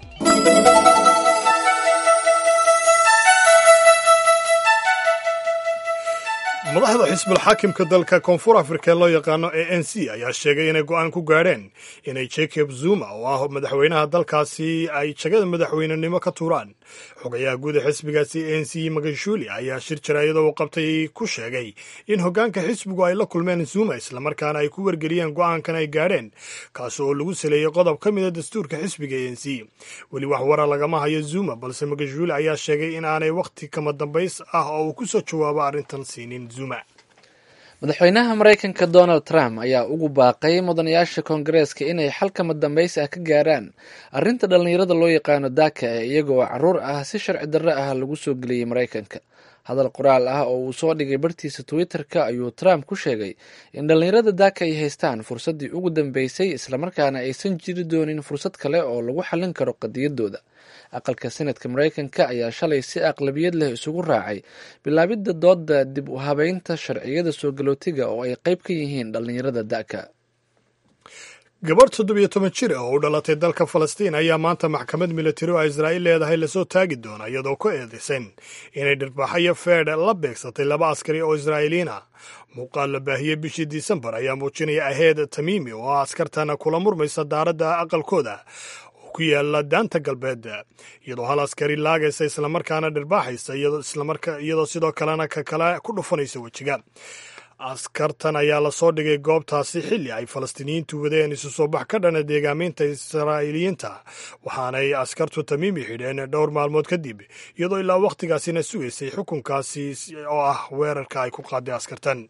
madaxda xisbul xaakimka dalka koonfur afrika ee loo yaqaano a n c ayaa sheegay inay go'aan ku gaadheen inay jacob zuma oo ah madaxweynaha dalkaasi ay jagada madaxweynenimo ka tuuraan xogayaha guud ee xisbigaasi a n c magashuli ayaa shir jaraayada uu qabtay ku sheegay in hoggaanka xisbigu ay la kulmeen zuma islamarkaana ay ku wargeliyeen go'aankan ay gaadheen kaasi oo lagu saleeyey qodob ka mida dastuurka xisbiga a n c weli wax wara lagama hayo zuma balse magashuli ayaa sheegay in aanay wakhti kama dambays ah oo uu ku soo jawaabo arrintan siinin madaxweynaha maraykanka donald trump ayaa ugu baaqay mudanayaasha koongareeska inay xal kama dambays ah ka gaaraan arrinta dhallinyarada loo yaqaano daaka ee iyaga oo caruur ah si sharci darro ah lagu soo geliyey maraykanka hadal qoraal ah oo uu soo dhigay bartiisa twitter-ka ayuu trump ku sheegay in dhallinyarada daaka ay haystaan fursaddii ugu dambeysay islamarkaana aysan jiri doonin fursad kale oo lagu xallin karo qadiyadooda aqalka senadka maraykanka ayaa shalay si aqlabiyad leh isugu raacay bilaabidda dooda dib u habeynta sharciyada soo galootiga oo ay qayb ka yihiin dhallinyarada da'ka gabarh toddobiyo toban jir ah oo u dhalatay dalka falastiin ayaa maanta maxkamad milatari oo israa'iil leedahay lasoo taagi doona iyadoo ku eedaysan inay dhirbaaxayo feedh la beegsatay laba askari oo israa'iiliyiin ah muuqaal la baahiyey bishii disembar ayaa muujinaya aheed tamiimi oo ah askartana kula murmaysa daaradda aqalkooda oo ku yaala daanta galbeed iyadoo hal askari laagaysa islamarkaana dhirbaaxaysa iyadoo sidoo kalena ka kale ku dhufanaysa wejiga askartan ayaa lasoo dhigay goobtaasi xilli ay falastiiniyiintu wadeen isu soo bax ka dhana deegaameynta israa'iiliyiinta waxaanay askartu tamiimi xidheen dhowr maalmood kadib iyadoo ilaa wakhtigaasina sugaysay xukunkaasi oo ah weerarka ay ku qaaday askartan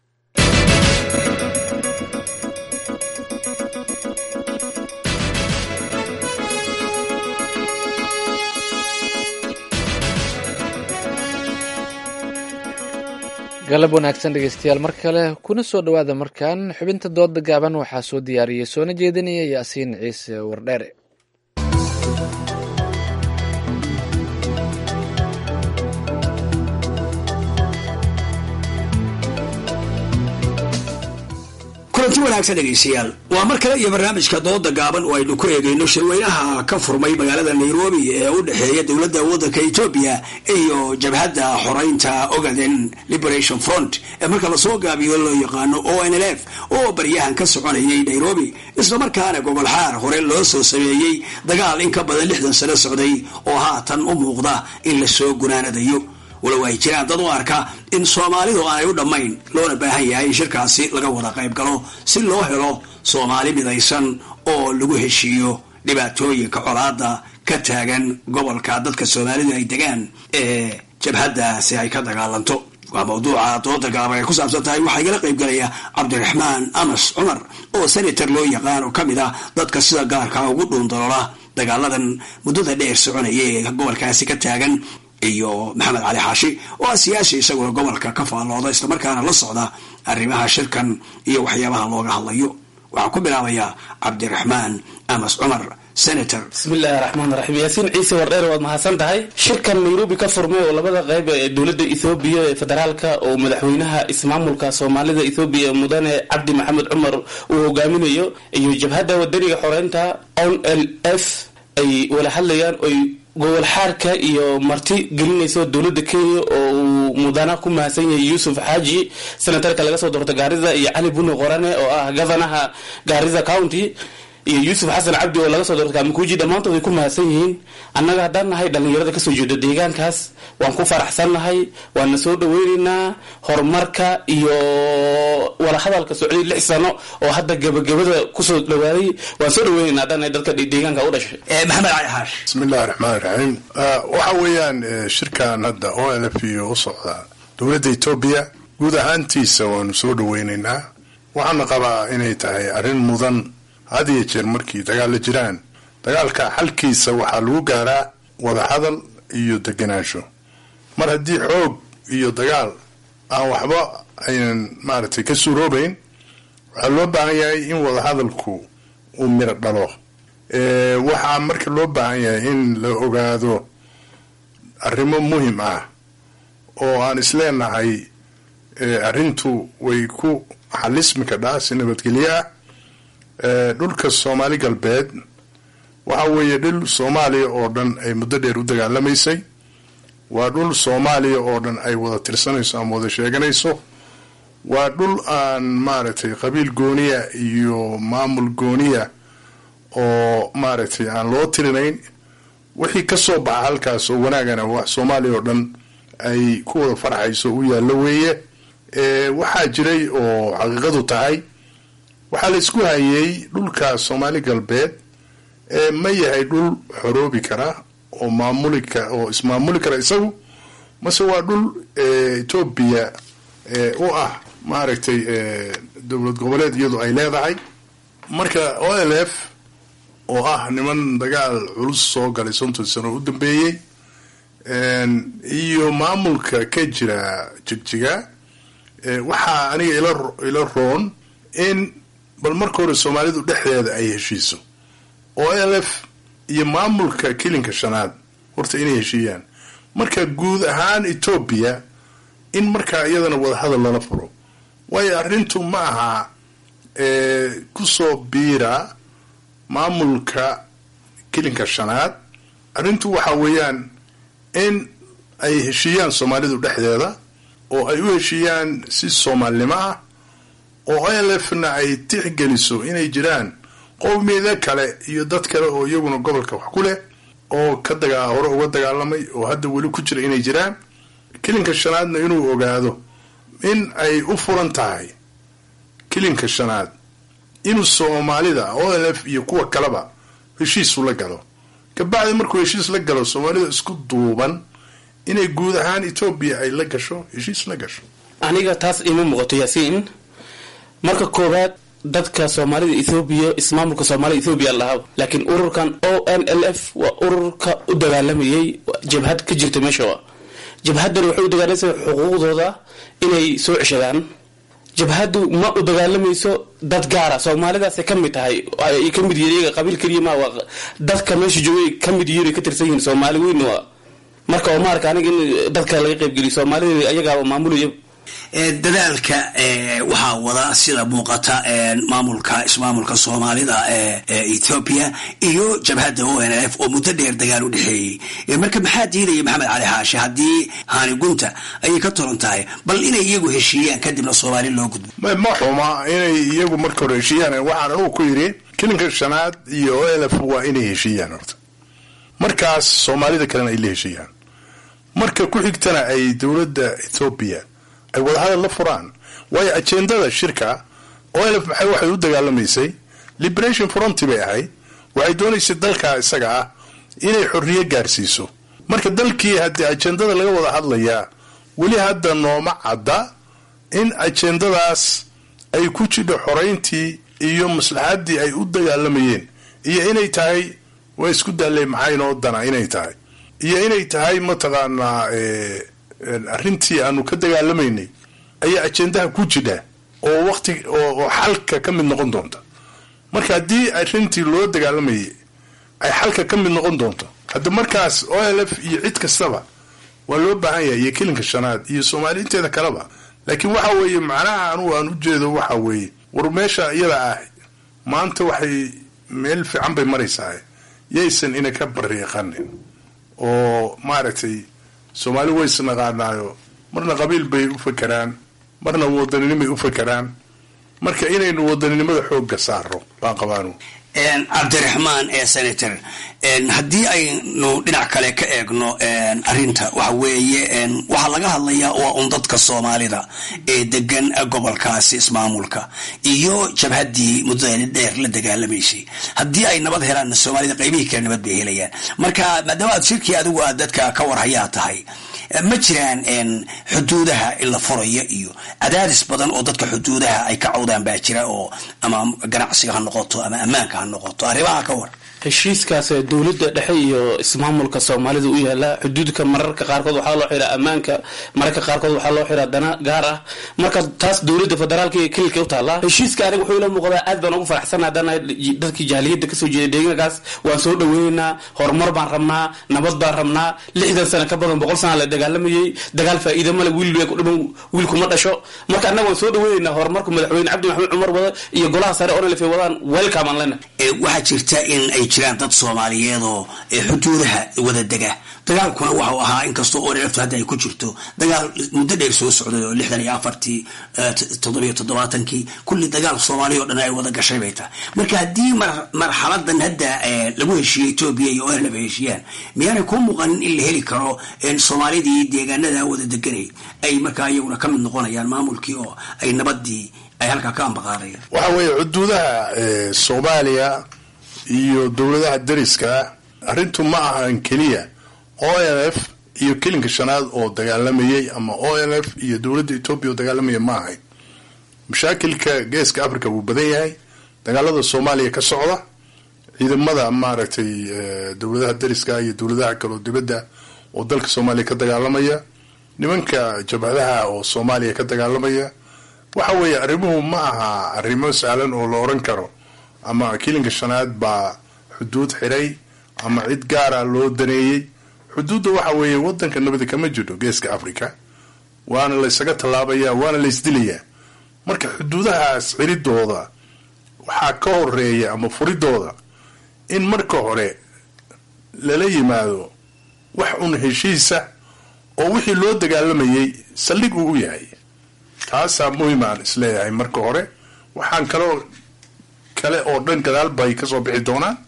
galab wanaagsan dhegeystayaal mar kale kuna soo dhowaada markan xubinta dooda gaaban waxaa soo diyaariyey soona jeedinaya yaasiin ciise wardheere kulanti wanaagsan dhegaystayaal waa mar kale iyo barnaamijka dooda gaaban oo aynu ku eegayno shirweynaha ka furmay magaalada nairobi ee u dhexeeya dowladda waddanka etoobiya iyo jabhadda xoreynta ogaden liberation front ee marka lasoo gaabiyo loo yaqaano o n l f oo baryahan ka soconayay nairobi islamarkaana gobol xaar hore loo soo sameeyey dagaal in ka badan lixdan sano socday oo haatan u muuqda in lasoo gunaanadayo walow ay jiraan dad u arka in soomaalidu aanay u dhammayn loona baahan yahay in shirkaasi laga wada qayb galo si loo helo soomaali midaysan oo lagu heshiiyo dhibaatooyinka colaada ka taagan gobolka dadka soomaalidu ay degaan ee jabhaddaasi ay ka dagaalanto waa mawduuca dooda gaaban ay ku saabsan tahay waxaa igala qayb galaya cabdiraxmaan amas cumar oo senator loo yaqaan oo ka mid ah dadka sida gaarka ugu dhuundaloola dagaaladan muddada dheer soconaya ee gobolkaasi ka taagan iyo maxamed cali xaashi oo ah siyaasi isaguna gobolka ka faallooda islamarkaana la socda arrimaha shirkan iyo waxyaabaha looga hadlayo waxaa ku bilaabaya cabdiraxmaan amas cumar senator bismillahi raxmaan raxiim yaasiin ciise wardheer waad mahadsan tahay shirkan nairobi ka furmay oo labada qayb ee dowladda ethoobiya ee federaalka oo madaxweynaha ismaamulka soomaalida ethoobiya mudane cabdi maxamed cumar uu hogaaminayo iyo jabhadda wadaniga xoreynta on l f ay wala hadlayaan oy gobol xaarka iyo marti gelinayso dowladda kenya oo uu mudana ku mahadsan yahay yuusuf xaaji senatarka laga soo doorta gaarida iyo cali buni qorane oo ah governaha gaarida county iyo yuusuf xasan cabdi oo laga soo doortay kamakuuji dhammaantood way ku mahadsan yihiin annaga haddaan nahay dhallinyarada kasoo jeeda deegaankaas waan ku faraxsannahay waana soo dhaweynaynaa horumarka iyo wadahadalka socday lix sano oo hadda gabagabada kusoo dhawaaday waan soo dhaweynaynaa haddaan nahay dadka deegaanka u dhashay maxamed cali xaash bismillahi raxmaan raxiim waxa weeyaan shirkan hadda o l f iyo u socda dowladda etoobiya guud ahaantiisa waanu soo dhaweynaynaa waxaana qabaa inay tahay arrin mudan had iyo jeer markii dagaal la jiraan dagaalka xalkiisa waxaa lagu gaaraa wadahadal iyo deganaansho mar haddii xoog iyo dagaal aan waxba aynan maaragtay ka suuroobayn waxaa loo baahan yahay in wadahadalku uu miro dhalo waxaa marka loo baahan yahay in la ogaado arrimo muhim ah oo aan isleenahay arrintu way ku xalismi kadhaa si nabadgelyo ah dhulka soomaali galbeed waxa weeye dhul soomaaliya oo dhan ay muddo dheer u dagaalamaysay waa dhul soomaaliya oo dhan ay wada tirsanayso ama wada sheeganayso waa dhul aan maaragtay qabiil gooniya iyo maamul gooniya oo maaragtay aan loo tirinayn wixii ka soo baxa halkaas oo wanaagana wax soomaaliya oo dhan ay ku wada farxayso u yaallo weeye waxaa jiray oo xaqiiqadu tahay waxaa la isku hayay dhulka soomaali galbeed ma yahay dhul xoroobi kara oo maamuli ka oo ismaamuli kara isagu mase waa dhul etoobiya u ah maaragtay dowlad goboleed iyadu ay leedahay marka o l f oo ah niman dagaal culus soo galay sonton sano u dambeeyey iyo maamulka ka jira jigjiga waxaa aniga ila roon in bal marka hore soomaalidu dhexdeeda ay heshiiso o l f iyo maamulka kilinka shanaad horta inay heshiiyaan marka guud ahaan etoobiya in markaa iyadana wadahadal lala furo waayo arrintu ma aha kusoo biira maamulka kilinka shanaad arrintu waxa weeyaan in ay heshiiyaan soomaalidu dhexdeeda oo ay u heshiiyaan si soomaalnimo ah oo o l f na ay tixgeliso inay jiraan qowmiyada kale iyo dad kale oo iyaguna gobolka wax ku leh oo ka daga hore uga dagaalamay oo hadda weli ku jira inay jiraan kilinka shanaadna inuu ogaado in ay u furan tahay kilinka shanaad inuu soomaalida o l f iyo kuwa kaleba heshiisu la galo kabacdi markuu heshiis la galo soomaalida isku duuban inay guud ahaan etoobiya ay la gasho heshiis la gasho aniga taas ima muuqato yaasiin marka koowaad dadka soomaalida ethoobiya ismaamulka soomaalida ethoobiya lahaa laakiin ururkan o n l f waa ururka u dagaalamayay jabhad ka jirta meesha jabhaddan waxay u dagaalamaysa xuquuqdooda inay soo ceshadaan jabhaddu ma u dagaalamayso dad gaara soomaalidaasay ka mid tahay ay ka mid yihiin iyaga qabiil keliya ma waa dadka meesha joogay ka mid yihiin ay ka tirsan yihiin soomaali weyn waa marka oo maarka aniga in dadka laga qaybgeliyo soomaalida ayagaa maamulaya dadaalka waxaa wada sida muuqata maamulka ismaamulka soomaalida ee ethoobia iyo jabhadda o n f oo muddo dheer dagaal u dhexeeyey marka maxaa diidaya maxamed cali xaashi haddii haani gunta ayay ka toran tahay bal inay iyagu heshiiyaan kadibna soomaali loo gudbo ma xuma inay iyagu marka hore heshiiyaan waxaan anugu ku yidhi kilinka shanaad iyo o l f waa inay heshiiyaan horta markaas soomaalida kalena ay la heshiiyaan marka ku xigtana ay dowladda ethoobiya ay wadahadal la furaan waayo ajendada shirka olf maxay waxay u dagaalamaysay liberation fronty bay ahayd waxay doonaysay dalka isaga ah inay xorriyo gaarsiiso marka dalkii haddii ajendada laga wada hadlayaa weli hadda nooma cadda in ajendadaas ay ku jidho xorayntii iyo maslaxaddii ay u dagaalamayeen iyo inay tahay waa isku daallay maxaa inoo dana inay tahay iyo inay tahay mataqaanaa arrintii aanu ka dagaalamaynay ayaa ajendaha ku jidha oo waqti oo xalka ka mid noqon doonta marka haddii arrintii loo dagaalamayay ay xalka ka mid noqon doonto hadda markaas o l f iyo cid kastaba waa loo baahan yahay iyo kilinka shanaad iyo soomaali inteeda kaleba laakiin waxa weeye macnaha anugu aan ujeedo waxa weeye war meesha iyada ah maanta waxay meel fiican bay maraysaa yaysan ina ka bariiqanin oo maaragtay soomaali way isnaqaanaayo marna qabiil bay u fakeraan marna wadaninimay u fakeraan marka inaynu wadaninimada xoogga saaro baan qabaanu cabdiraxmaan ee senator haddii aynu dhinac kale ka eegno arinta waxa weeye waxaa laga hadlayaa waa un dadka soomaalida ee degan gobolkaasi ismaamulka iyo jabhaddii muddada dheer la dagaalamaysay haddii ay nabad helaan soomaalida qaybihii kale nabad bay helayaan marka maadaama aad shirkii adigu aad dadka ka warhayaa tahay ma jiraan xuduudaha in la furayo iyo cadaadis badan oo dadka xuduudaha ay ka cawdaan baa jira oo ama ganacsiga ha noqoto ama ammaanka ha noqoto arrimaha ka war heshiiskaas dowladda dhexe iyo ismaamulka soomaalida u yaala xuduudka mararka qaarkood waxaa loo xiraa ammaanka mararka qaarkood waxaa loo xiraa dana gaar ah marka taas dowladda federaalka iyo kililka u taallaa heshiiska aniga wuxuu ila muuqdaa aad baan ugu faraxsana haddana dadkii jahiliyadda kasoo jeeda deegaankaas waan soo dhaweynaynaa horumar baan rabnaa nabad baan rabnaa lixdan sano ka badan boqol sana la dagaalamayay dagaal faa'iida male wiil ku dhiman wiil kuma dhasho marka annaga waan soo dhaweynaynaa horumarka madaxweyne cabdi maxamed cumar wada iyo golaha sare onlf wadaan welcome aan lena waxaa jirta in ay jiraan dad soomaaliyeed oo xuduudaha wada dega dagaalkuna waxau ahaa inkastoo onlftu hadda ay ku jirto dagaal muddo dheer soo socday oo lixdan iyo afartii toddobiyo toddobaatankii kulli dagaal soomaaliya o dhan ay wada gashay bay tahay marka haddii marxaladan hadda lagu heshiiyey etoobiya iyo onlf ay heshiiyaan miyaanay kuu muuqanin in la heli karo soomaalidii deegaanada wada deganay ay markaa iyaguna ka mid noqonayaan maamulkii oo ay nabadii ay halkaa ka ambaqaadayaan waxa weeye xuduudaha soomaaliya iyo dowladaha dariska arrintu ma ahan keliya o n f iyo kelinka shanaad oo dagaalamayay ama o n f iyo dowladda etoobiya oo dagaalamaya ma ahayn mashaakilka geeska africa wuu badan yahay dagaalada soomaaliya ka socda ciidamada maaragtay dowladaha dariska iyo dowladaha kaleo dibadda oo dalka soomaaliya ka dagaalamaya nimanka jabhadaha oo soomaaliya ka dagaalamaya waxa weeye arrimuhu ma aha arrimo sahlan oo la oran karo ama kilinka shanaad baa xuduud xiray ama cid gaara loo daneeyey xuduudda waxa weeye wadanka nabadi kama jirto geeska africa waana la ysaga tallaabaya waana la ysdilayaa marka xuduudahaas xiridooda waxaa ka horeeya ama furidooda in marka hore lala yimaado wax un heshiisa oo wixii loo dagaalamayay saldhig uu u yahay taasaa muhimaan isleeyahay marka hore waxaan kaloo kale oo dhan gadaal bay kasoo bixi doonaan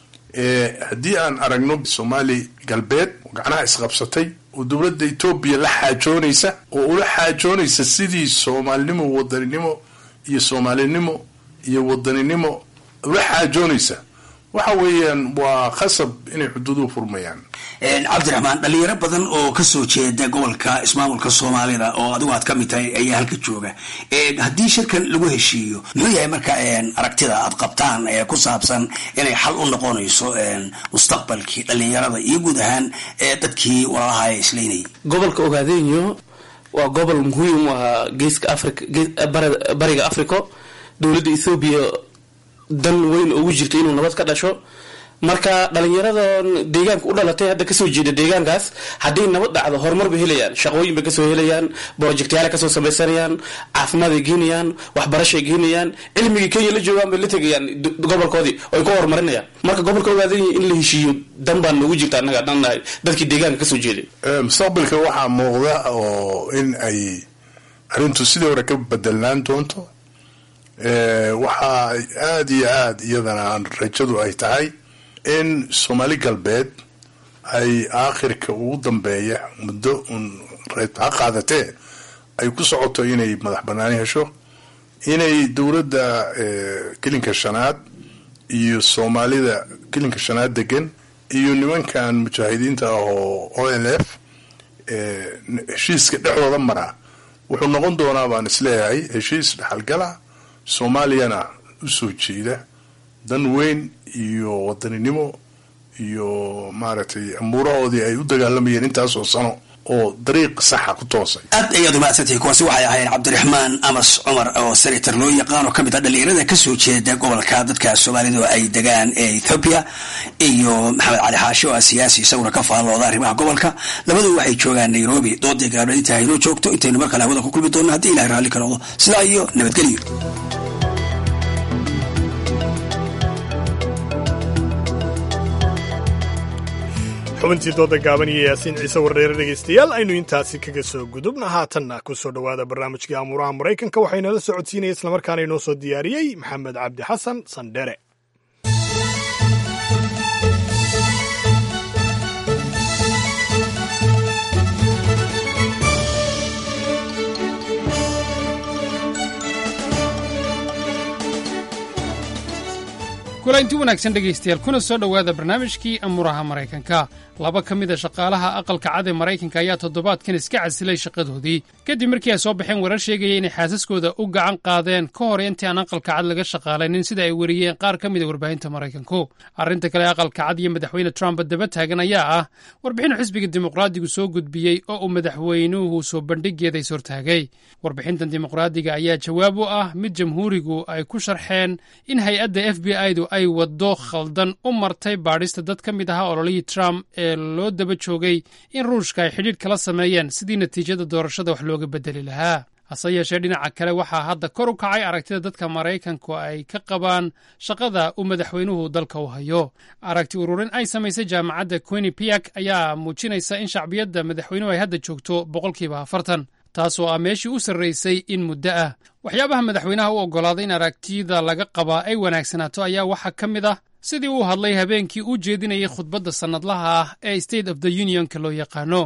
haddii aan aragno soomaali galbeed gacnaha isqabsatay oo dowladda etoobiya la xaajoonaysa oo ula xaajoonaysa sidii soomaalinimo wadaninimo iyo soomaalinimo iyo wadaninimo ula xaajoonaysa waxa weeyaan waa khasab inay xuduuduhu furmayaan cabdiraxmaan dhalinyaro badan oo kasoo jeeda gobolka ismaamulka soomaalida oo adigu aad ka mid tahay ayaa halka jooga haddii shirkan lagu heshiiyo muxuu yahay marka aragtida aad qabtaan ee ku saabsan inay xal u noqonayso mustaqbalkii dhalinyarada iyo guud ahaan dadkii walaalaha islaynayay gobolka ogaadeynyo waa gobol muhiim u ahaa geeska africa bariga africa dowladda ethoobiya dan weyn ugu jirto inuu nabad ka dhasho marka dhalinyaradan deegaanka u dhalatay hadda kasoo jeeda deegaankaas hadday nabad dhacdo horumar bay helayaan shaqooyin bay kasoo helayaan projectyaala kasoo samaysanayaan caafimaad ay geenayaan waxbarashay geenayaan cilmigii kenya la joogaan bay la tegayaan gobolkoodii oy ku horumarinayaan marka gobolka ogaadanya in la heshiiyo dan baan noogu jirta annaga haddaan nahay dadkii deegaanka kasoo jeeday mustaqbalka waxaa muuqda oo in ay arrintu sidii hore ka bedelnaan doonto waxaa aada iyo aada iyadana rajadu ay tahay in soomaali galbeed ay aakhirka ugu dambeeya muddo un ha qaadatee ay ku socoto inay madax banaani hesho inay dowladda kelinka shanaad iyo soomaalida kelinka shanaad degan iyo nimankan mujaahidiinta ah oo o n f heshiiska dhexdooda mara wuxuu noqon doonaa baan isleeyahay heshiis dhexalgala soomaaliyana usoo jeeda dan weyn iyo wadaninimo iyo maaragtay amuurahoodii ay u dagaalamayeen intaasoo sano oo dariiq saxa ku toosay aad ayaad umahadsantahay kuwaasi waxay ahayd cabdiraxmaan amas cumar oo senator loo yaqaan oo kamid ah dhalinyarada kasoo jeeda gobolka dadka soomaalidu ay degaan ee ethoobiya iyo maxamed cali xaashi oo ah siyaasi isaguna ka faallooda arrimaha gobolka labadu waxay joogaan nairobi dooday gaabdha inta haynoo joogto intaynu mar kale hawada ku kulmi doonno haddii ilahay raalli ka noqdo sidaa iyo nabadgelyo xubintii dooda gaaban iyo yaasiin ciise warreere dhegaystayaal aynu intaasi kaga soo gudubna haatanna ku soo dhowaada barnaamijkii amuuraha maraykanka waxaynala socodsiinaya islamarkaana inoo soo diyaariyey maxamed cabdi xasan sandhere kulanti wanaagsan dhegaystayaal kuna soo dhowaada barnaamijkii amuuraha maraykanka laba ka mida shaqaalaha aqalka cad ee maraykanka ayaa toddobaadkan iska casilay shaqadoodii kadib markii ay soo baxeen warar sheegaya inay xaasaskooda u gacan qaadeen ka hor intii aan aqalka cad laga shaqaalaynin sida ay weriyeen qaar ka mida warbaahinta maraykanku arrinta kale aqalka cad iyo madaxweyne trump daba taagan ayaa ah warbixin xisbiga dimuqraadigu soo gudbiyey oo uu madaxweynuhu soo bandhigeeda is hortaagay warbixintan dimuqraadiga ayaa jawaab u ah mid jamhuurigu ay ku sharxeen in hay-adda f b i-du ay waddo khaldan u martay baadhista dad ka mid ahaa ololihii trump ee loo daba joogay in ruushka ay xidhiidh kala sameeyeen sidii natiijada doorashada wax looga beddeli lahaa hase yeeshee dhinaca kale waxaa hadda kor u kacay aragtida dadka maraykanku ay ka qabaan shaqada uu madaxweynuhu dalka u hayo aragti ururin ay samaysay jaamacadda quinipiak ayaa muujinaysa in shacbiyadda madaxweynuhu ay hadda joogto boqolkiiba afartan taasoo ah meeshii u sarraysay in muddo ah waxyaabaha madaxweynaha u oggolaaday in aragtida laga qabaa ay wanaagsanaato ayaa waxaa ka mid ah sidii uu hadlay habeenkii uu jeedinayay khudbadda sannadlaha ah ee state of the unionka loo yaqaano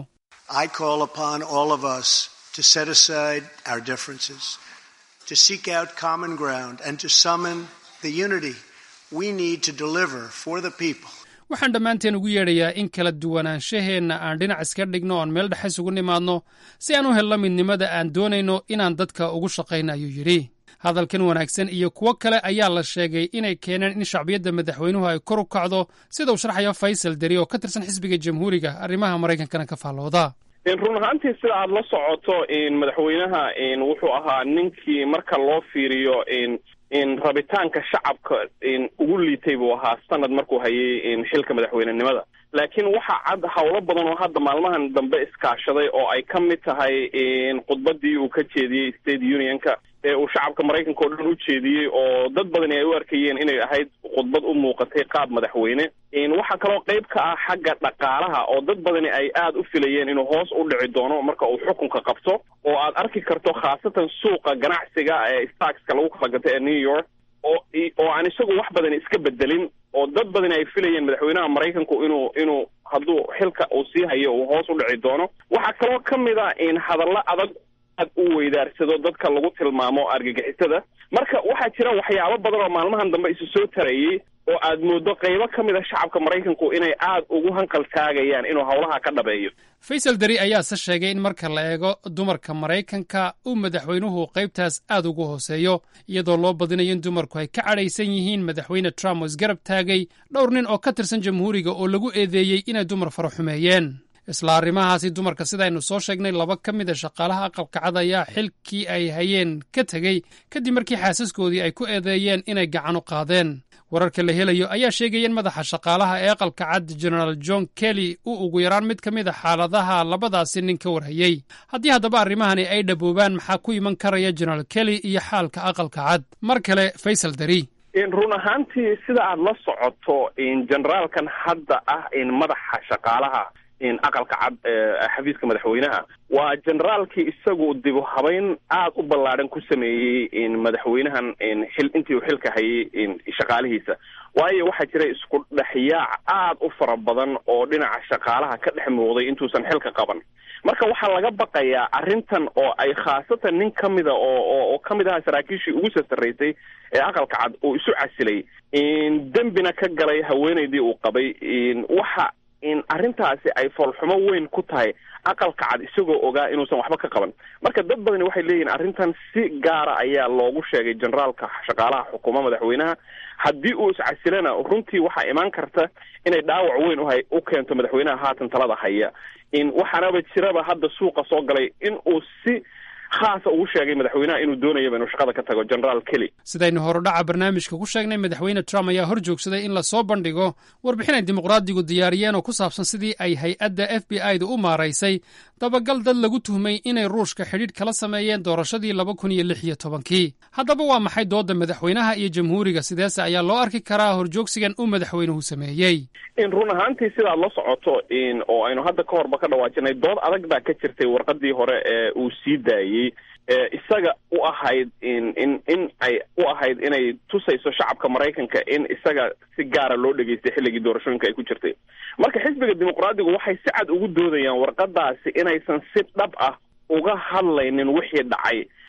to set aside our differences, to seek out common ground, and to summon the unity we need to deliver for the people. waxaan dhammaanteen ugu yeedhayaa in kala duwanaanshaheenna aan dhinac iska dhigno oon meel dhexe isugu nimaadno si aan u helno midnimada aan doonayno inaan dadka ugu shaqayno ayuu yidhi hadalkan wanaagsan iyo kuwo kale ayaa la sheegay inay keeneen in shacbiyadda madaxweynuhu ay kor u kacdo sida uu sharxayo faysal deri oo ka tirsan xisbiga jamhuuriga arrimaha maraykankana ka faallooda run ahaantii sida aada la socoto madaxweynaha wuxuu ahaa ninkii marka loo fiiriyo rabitaanka shacabka ugu liitay buu ahaa sanad markuu hayay xilka madaxweynenimada laakiin waxaa cad howlo badan oo hadda maalmahan dambe iskaashaday oo ay ka mid tahay khudbadii uu ka jeediyey state unionka ee uu shacabka maraykanka oo dhan u jeediyey oo dad badani ay u arkayeen inay ahayd khudbad u muuqatay qaab madaxweyne waxaa kaloo qayb ka ah xagga dhaqaalaha oo dad badani ay aada u filayeen inuu hoos u dhici doono marka uu xukunka qabto oo aad arki karto khaasatan suuqa ganacsiga ee starkska lagu kala gato ee new york oo oo aan isagu wax badani iska bedelin oo dad badani ay filayeen madaxweynaha maraykanku inuu inuu hadduu xilka uu sii hayo uu hoos u dhici doono waxaa kaloo ka mid a in hadallo adag aad u weydaarsado dadka lagu tilmaamo argagixisada marka waxaa jira waxyaabo badan oo maalmahan dambe isu soo tarayey oo aad mooddo qaybo ka mid a shacabka maraykanku inay aad ugu hanqal taagayaan inuu howlaha ka dhabeeyo faysal deri ayaase sheegay in marka la eego dumarka maraykanka uu madaxweynuhu qaybtaas aad ugu hooseeyo iyadoo loo badinayo in dumarku ay ka cadhaysan yihiin madaxweyne trump oo isgarab taagay dhowr nin oo ka tirsan jamhuuriga oo lagu eedeeyey inay dumar fara xumeeyeen isla arrimahaasi dumarka sidaynu soo sheegnay laba ka mid a shaqaalaha aqalka cad ayaa xilkii ay hayeen ka tegey kadib markii xaasaskoodii ay ku eedeeyeen inay gacan u qaadeen wararka la helayo ayaa sheegaya in madaxa shaqaalaha ee aqalka cad genaraal john kelly uu ugu yaraan mid ka mid a xaaladaha labadaasi nin ka warhayey haddii haddaba arrimahani ay dhaboobaan maxaa ku iman karaya genaraal kelly iyo xaalka aqalka cad mar kale faysal dari run ahaantii sida aada la socoto generaalkan hadda ah madaxa shaqaalaha aqalka cad xafiiska madaxweynaha waa generaalkii isagu dibu habeyn aad u ballaadhan ku sameeyey madaxweynahan xil intii uu xilka hayay shaqaalihiisa waayo waxaa jira isku dhexyaac aad u fara badan oo dhinaca shaqaalaha ka dhex muuqday intuusan xilka qaban marka waxaa laga baqayaa arrintan oo ay khaasatan nin ka mida oo oo ka mid ahaa saraakiishii ugu sasaraysay ee aqalka cad uu isu casilay dembina ka galay haweenaydii uu qabay waxa in arrintaasi ay foolxumo weyn ku tahay aqalka cad isagoo ogaa inuusan waxba ka qaban marka dad badani waxay leeyihin arrintan si gaara ayaa loogu sheegay generaalka shaqaalaha xukuuma madaxweynaha haddii uu iscasilana runtii waxaa imaan karta inay dhaawac weyn uhay u keento madaxweynaha haatan talada haya in waxaanaba jiraba hadda suuqa soo galay in uu si khaasa ugu sheegay madaxweynaha inuu doonayaba inuu shaqada ka tago generaal kelly sidaynu horudhaca barnaamijka ku sheegnay madaxweyne trump ayaa hor joogsaday in lasoo bandhigo warbixin ay dimuqraadigu diyaariyeen oo ku saabsan sidii ay hay-adda f b i da u maaraysay dabagal dad lagu tuhmay inay ruushka xidhiidh kala sameeyeen doorashadii laba kun iyo lix iyo tobankii haddaba waa maxay doodda madaxweynaha iyo jamhuuriga sideese ayaa loo arki karaa horjoogsigan uu madaxweynuhu sameeyey in run ahaantii sidaad la socoto in oo aynu hadda ka horba ka dhawaajinay dood adag baa ka jirtay warqadii hore ee uu sii daayey ee isaga u ahayd in in in ay u ahayd inay tusayso shacabka maraykanka in isaga si gaara loo dhegeystay xilligii doorashooyinka ay ku jirtay marka xisbiga dimuqraadigu waxay si cad ugu doodayaan warqadaasi inaysan si dhab ah uga hadlaynin wixii dhacay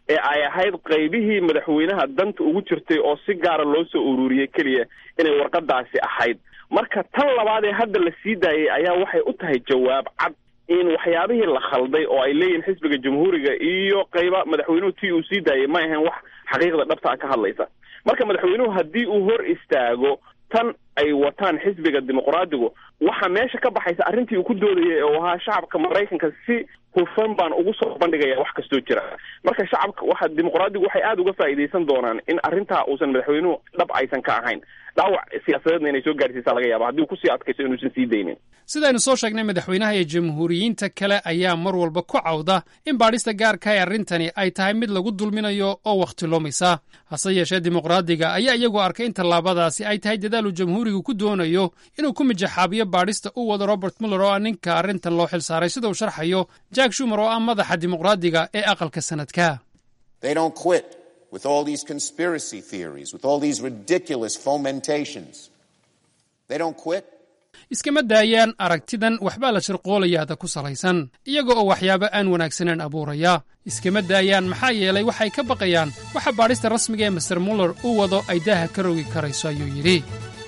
ee ay ahayd qaybihii madaxweynaha danta ugu jirtay oo si gaara loo soo ururiyey keliya inay warqadaasi ahayd marka tan labaad ee hadda la sii daayay ayaa waxay u tahay jawaab cad in waxyaabihii la khalday oo ay leeyihiin xisbiga jamhuuriga iyo qayba madaxweynuhu tii uu sii daayay ma ahayn wax xaqiiqda dhabta ah ka hadlaysa marka madaxweynuhu haddii uu hor istaago tan ay wataan xisbiga dimuqraadigu waxaa meesha ka baxaysa arrintii uu ku doodayay oo ahaa shacabka maraykanka si hufan baan ugu soo bandhigaya wax kastoo jira marka shacabka waxa dimuqraadigu waxay aada uga faa'iidaysan doonaan in arrintaa uusan madaxweynuhu dhab aysan ka ahayn dhaawac siyaasadeedna inay soo gaarsiisaa laga yaaba haddii uu kusii adkayso inuusan sii daynin sidaynu soo sheegnay madaxweynaha iyo jamhuuriyiinta kale ayaa mar walba ku cawda in baadhista gaarka ee arrintani ay tahay mid lagu dulminayo oo wakhti lumaysa hase yeeshee dimuqraadiga ayaa iyagu arkay in tallaabadaasi ay tahay dadaal uu jamhuurigu ku doonayo inuu ku mijaxaabiyo baadhista u wado robert muller oo ah ninka arrintan loo xil saaray sida uu sharxayo jack shumer oo ah madaxa dimuqraadiga ee aqalka sanadka with all these conspiracy theories, with all these ridiculous fomentations. They don't quit. iskama daayaan aragtidan waxbaa la shirqoolayaada ku salaysan iyaga oo waxyaabo aan wanaagsaneen abuuraya iskama daayaan maxaa yeelay waxay ka baqayaan waxa baadhista rasmiga ee master muller uu wado ay daaha ka rogi karayso ayuu yidhi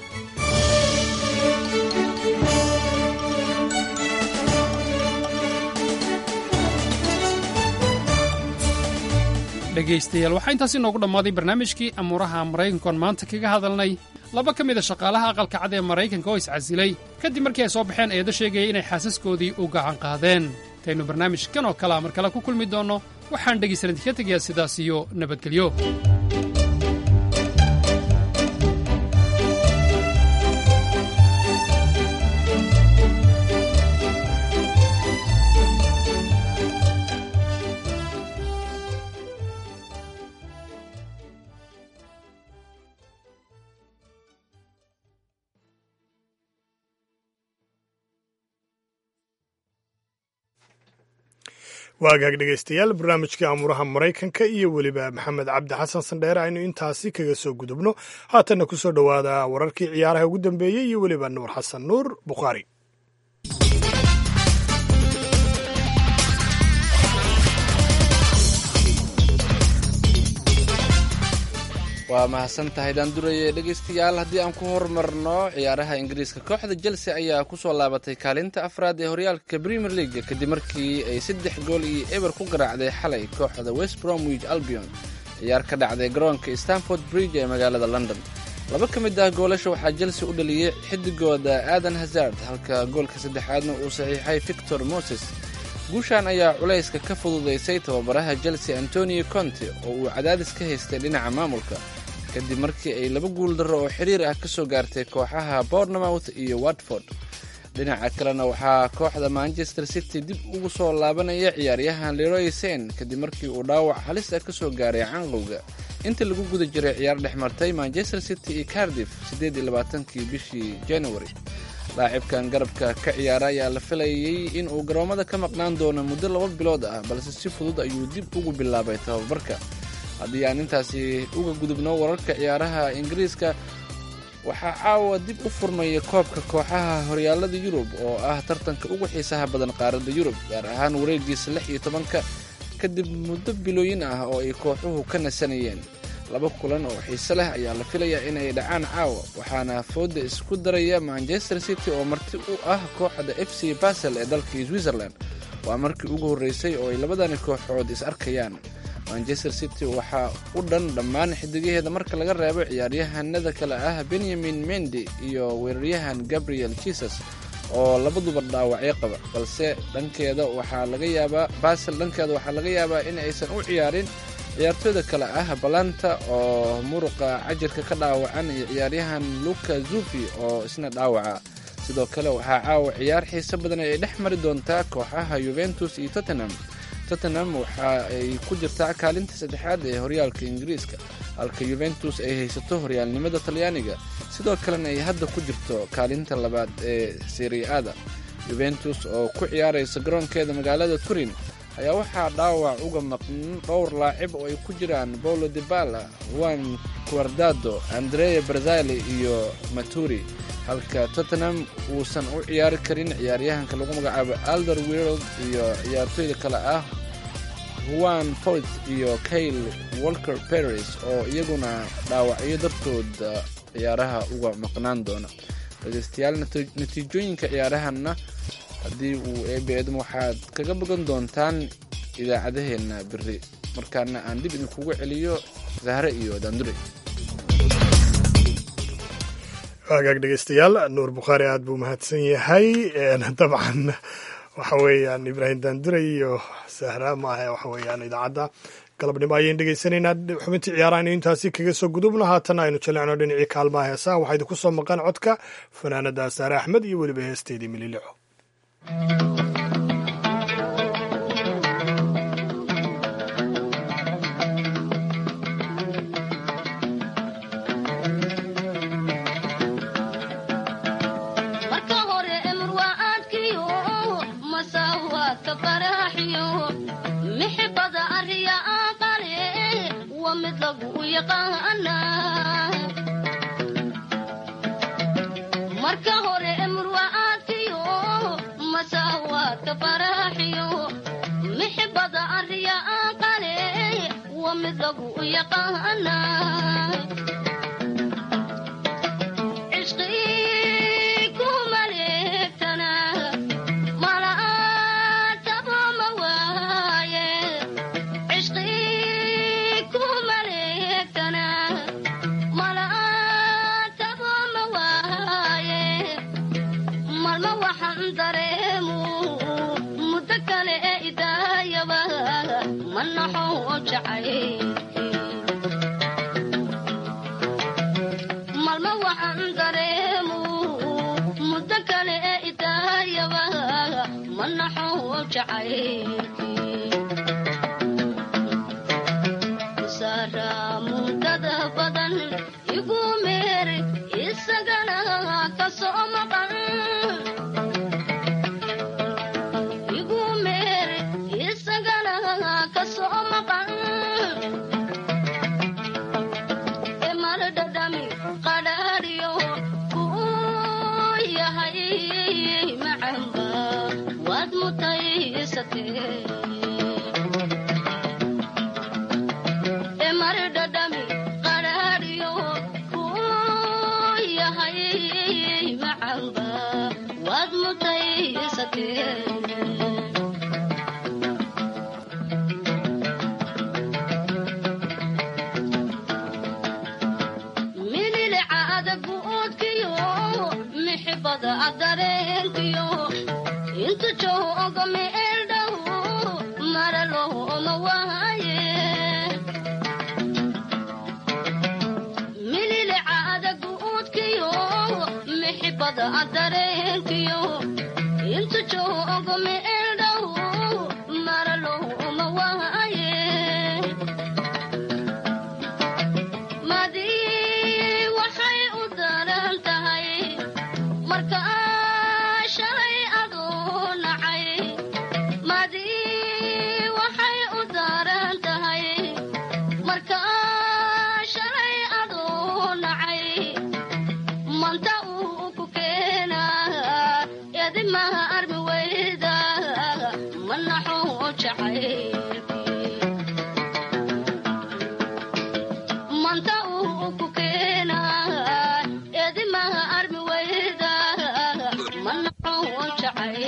dhegaystayaal waxaa intaasi noogu dhammaaday barnaamijkii amuuraha maraykankoon maanta kaga hadalnay laba ka mida shaqaalaha aqalka cad ee maraykanka oo iscasilay kadib markii ay soo baxeen eedo sheegaya inay xaasaskoodii u gacan qaadeen intaynu barnaamijkan oo kalea mar kale ku kulmi doonno waxaan dhegaysan idinka tegayaa sidaas iyo nabadgelyo waagaag dhegaystayaal barnaamijkii amuuraha maraykanka iyo weliba maxamed cabdi xasan sandheere aynu intaasi kaga soo gudubno haatanna ku soo dhowaada wararkii ciyaaraha ugu dambeeyey iyo weliba nuur xasan nuur bukhaari waa mahadsan tahay daanduraye dhegaystayaal haddii aan ku horumarno ciyaaraha ingiriiska kooxda chelsea ayaa kusoo laabatay kaalinta afraad ee horyaalka premier league kadib markii ay saddex gool iyo eber ku garaacday xalay kooxda west bromwich albion ciyaar ka dhacday garoonka stanford bridge ee magaalada london laba ka mid ah goolasha waxaa chelsea u dhaliyey xidigooda aadan hazard halka goolka saddexaadna uu saxiixay victor moses guushan ayaa culayska ka fududaysay tababaraha chelsea antonio conte oo uu cadaadis ka haystay dhinaca maamulka kadib markii ay laba guul darro oo xiriir ah ka soo gaartay kooxaha bournemouth iyo watford dhinaca kalena waxaa kooxda manchester city dib ugu soo laabanaya ciyaaryahan leroy sen kadib markii uu dhaawac halis ah ka soo gaaray canqowga inta lagu guda jiray ciyaar dhex martay manchester city iyo cardiff siddeed iyo labaatankii bishii january laacibkan garabka ka ciyaara ayaa la filayay in uu garoommada ka maqnaan doono muddo laba bilood ah balse si fudud ayuu dib ugu bilaabay tababarka haddii aan intaasi uga gudubno wararka ciyaaraha ingiriiska waxaa caawa dib u furmaya koobka kooxaha horyaalada yurub oo ah tartanka ugu xiisaha badan qaaradda yurub gaar ahaan wareegiisa lix iyo tobanka kadib muddo bilooyin ah oo ay kooxuhu ka nasanayeen laba kulan oo xiise leh ayaa la filayaa inay dhacaan caawa waxaana fooda isku daraya manchester city oo marti u ah kooxda f c basel ee dalka switzerland waa markii ugu horreysay oo ay labadani kooxood is arkayaan manchester city waxaa u dhan dhammaan xidigaheeda marka laga reebo ciyaaryahanada kale ah benyamin mendi iyo weeraryahan gabriel jesus oo labaduba dhaawacyo qaba balse dhankeeda waxaa laga yaabaa basel dhankeeda waxaa laga yaabaa in aysan u ciyaarin ciyaartooyda kale ah balanta oo muruqa cajirka ka dhaawacan iyo ciyaaryahan luka zufi oo isna dhaawaca sidoo kale waxaa caawa ciyaar xiise badan ay dhex mari doontaa kooxaha yuventus iyo tottenham tottenham waxa ay ku jirtaa kaalinta saddexaad ee horyaalka ingiriiska halka yuventus ay haysato horyaalnimada talyaaniga sidoo kalena ay hadda ku jirto kaalinta labaad ee seriada yuventus oo ku ciyaaraysa garoonkeeda magaalada turin ayaa waxaa dhaawac uga maqan dhowr laacib oo ay ku jiraan paulo dibala juan quardado andrea brazali iyo maturi halka tottenham uusan u ciyaari karin ciyaaryahanka lagu magacaabo alder world iyo ciyaartooyda kale ah huan foit iyo kayle walker paris oo iyaguna dhaawacyo dartood ciyaaraha uga maqnaan doona dhegeystayaal natiijooyinka ciyaarahanna haddii uu eebe eedmo waxaad kaga bogan doontaan idaacadaheenna beri markaana aan dib idinkugu celiyo zahre iyo daandure hagaag dhegeystayaal nuur bukhaari aad buu mahadsan yahay dabcan waxa weeyaan ibraahim daandure iyo sahra maaha waxa weeyaan idaacadda galabnimo ayaynu dhegeysanaynaa xubintii ciyaaraha aynu intaasi kaga soo gudubno haatana aynu jalecno dhinacii kaalmaha heesaha waxaa idinku soo maqan codka fanaanada saare axmed iyo weliba heesteedii mililico marka hore murwacaadkiyo masaawaadka faraaxiyo mixibada arriya aqale wa mid lagu yaqaana malma waxaan dareemu muddo kale ee idaayaba ma naxo jacay sara mudada badan igu meer isagana ka soo maqan igu meer isagana ka soo maqan emardadami qaraariyo kuu yahay macamba waad mutaysatee mililicaada guudkiyo mixibada adareenkiyo intu jooga meeldhow maralooma waaye mililicaada guudkiyo mixibada adareenkiyo intu jooga meeldhow maralooma waaye madii waxay u daran tahay marka shalay adoo nacay madii waxay u daran tahay marka shalay adoo nacay manta uu ku keenaa edimaha armi weyda ma naxo jacay manta uu ku keenaa edimaha armi weyda ma naxo jacay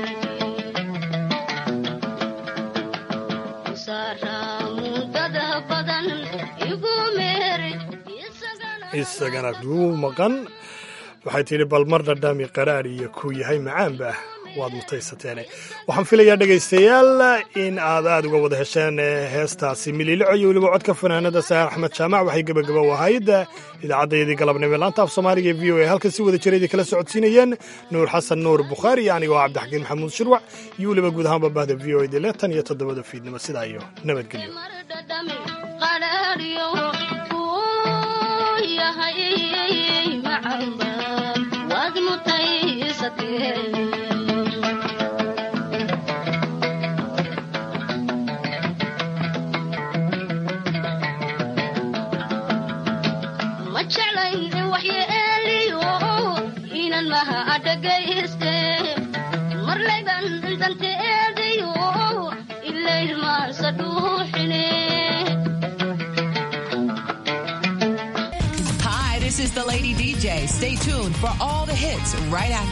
saramudada badan igu meeri isagana duu maqan waxay tidhi bal mar dhadhami qaraar iyo kuu yahay macaanba waad mutaysateene waxaan filayaa dhegaystayaal in aad aad uga wada hesheen heestaasi mililico iyo weliba codka fanaanada saar axmed jaamac waxay gebagaba u ahayd idaacaddayadii galabnimo laanta af soomaaliga e v o a halkan si wada jiraydii kala socodsiinayeen nuur xasan nuur bukhaari iyo anigoo cabdixakiin maxamuud shirwac iyo weliba guud ahaanba bahda v o a dile tan iyo toddobada fiidnimo sidaa iyo nabadgelyo qaraariyo kuu yahay macamba waad mutaysatee ma jeclayn in waxyeeliyo inan maha adhagayste marlayban danteedayo ilayd maansa dhuuxine Hi, this is the Lady DJ. Stay tuned for all the hits right after.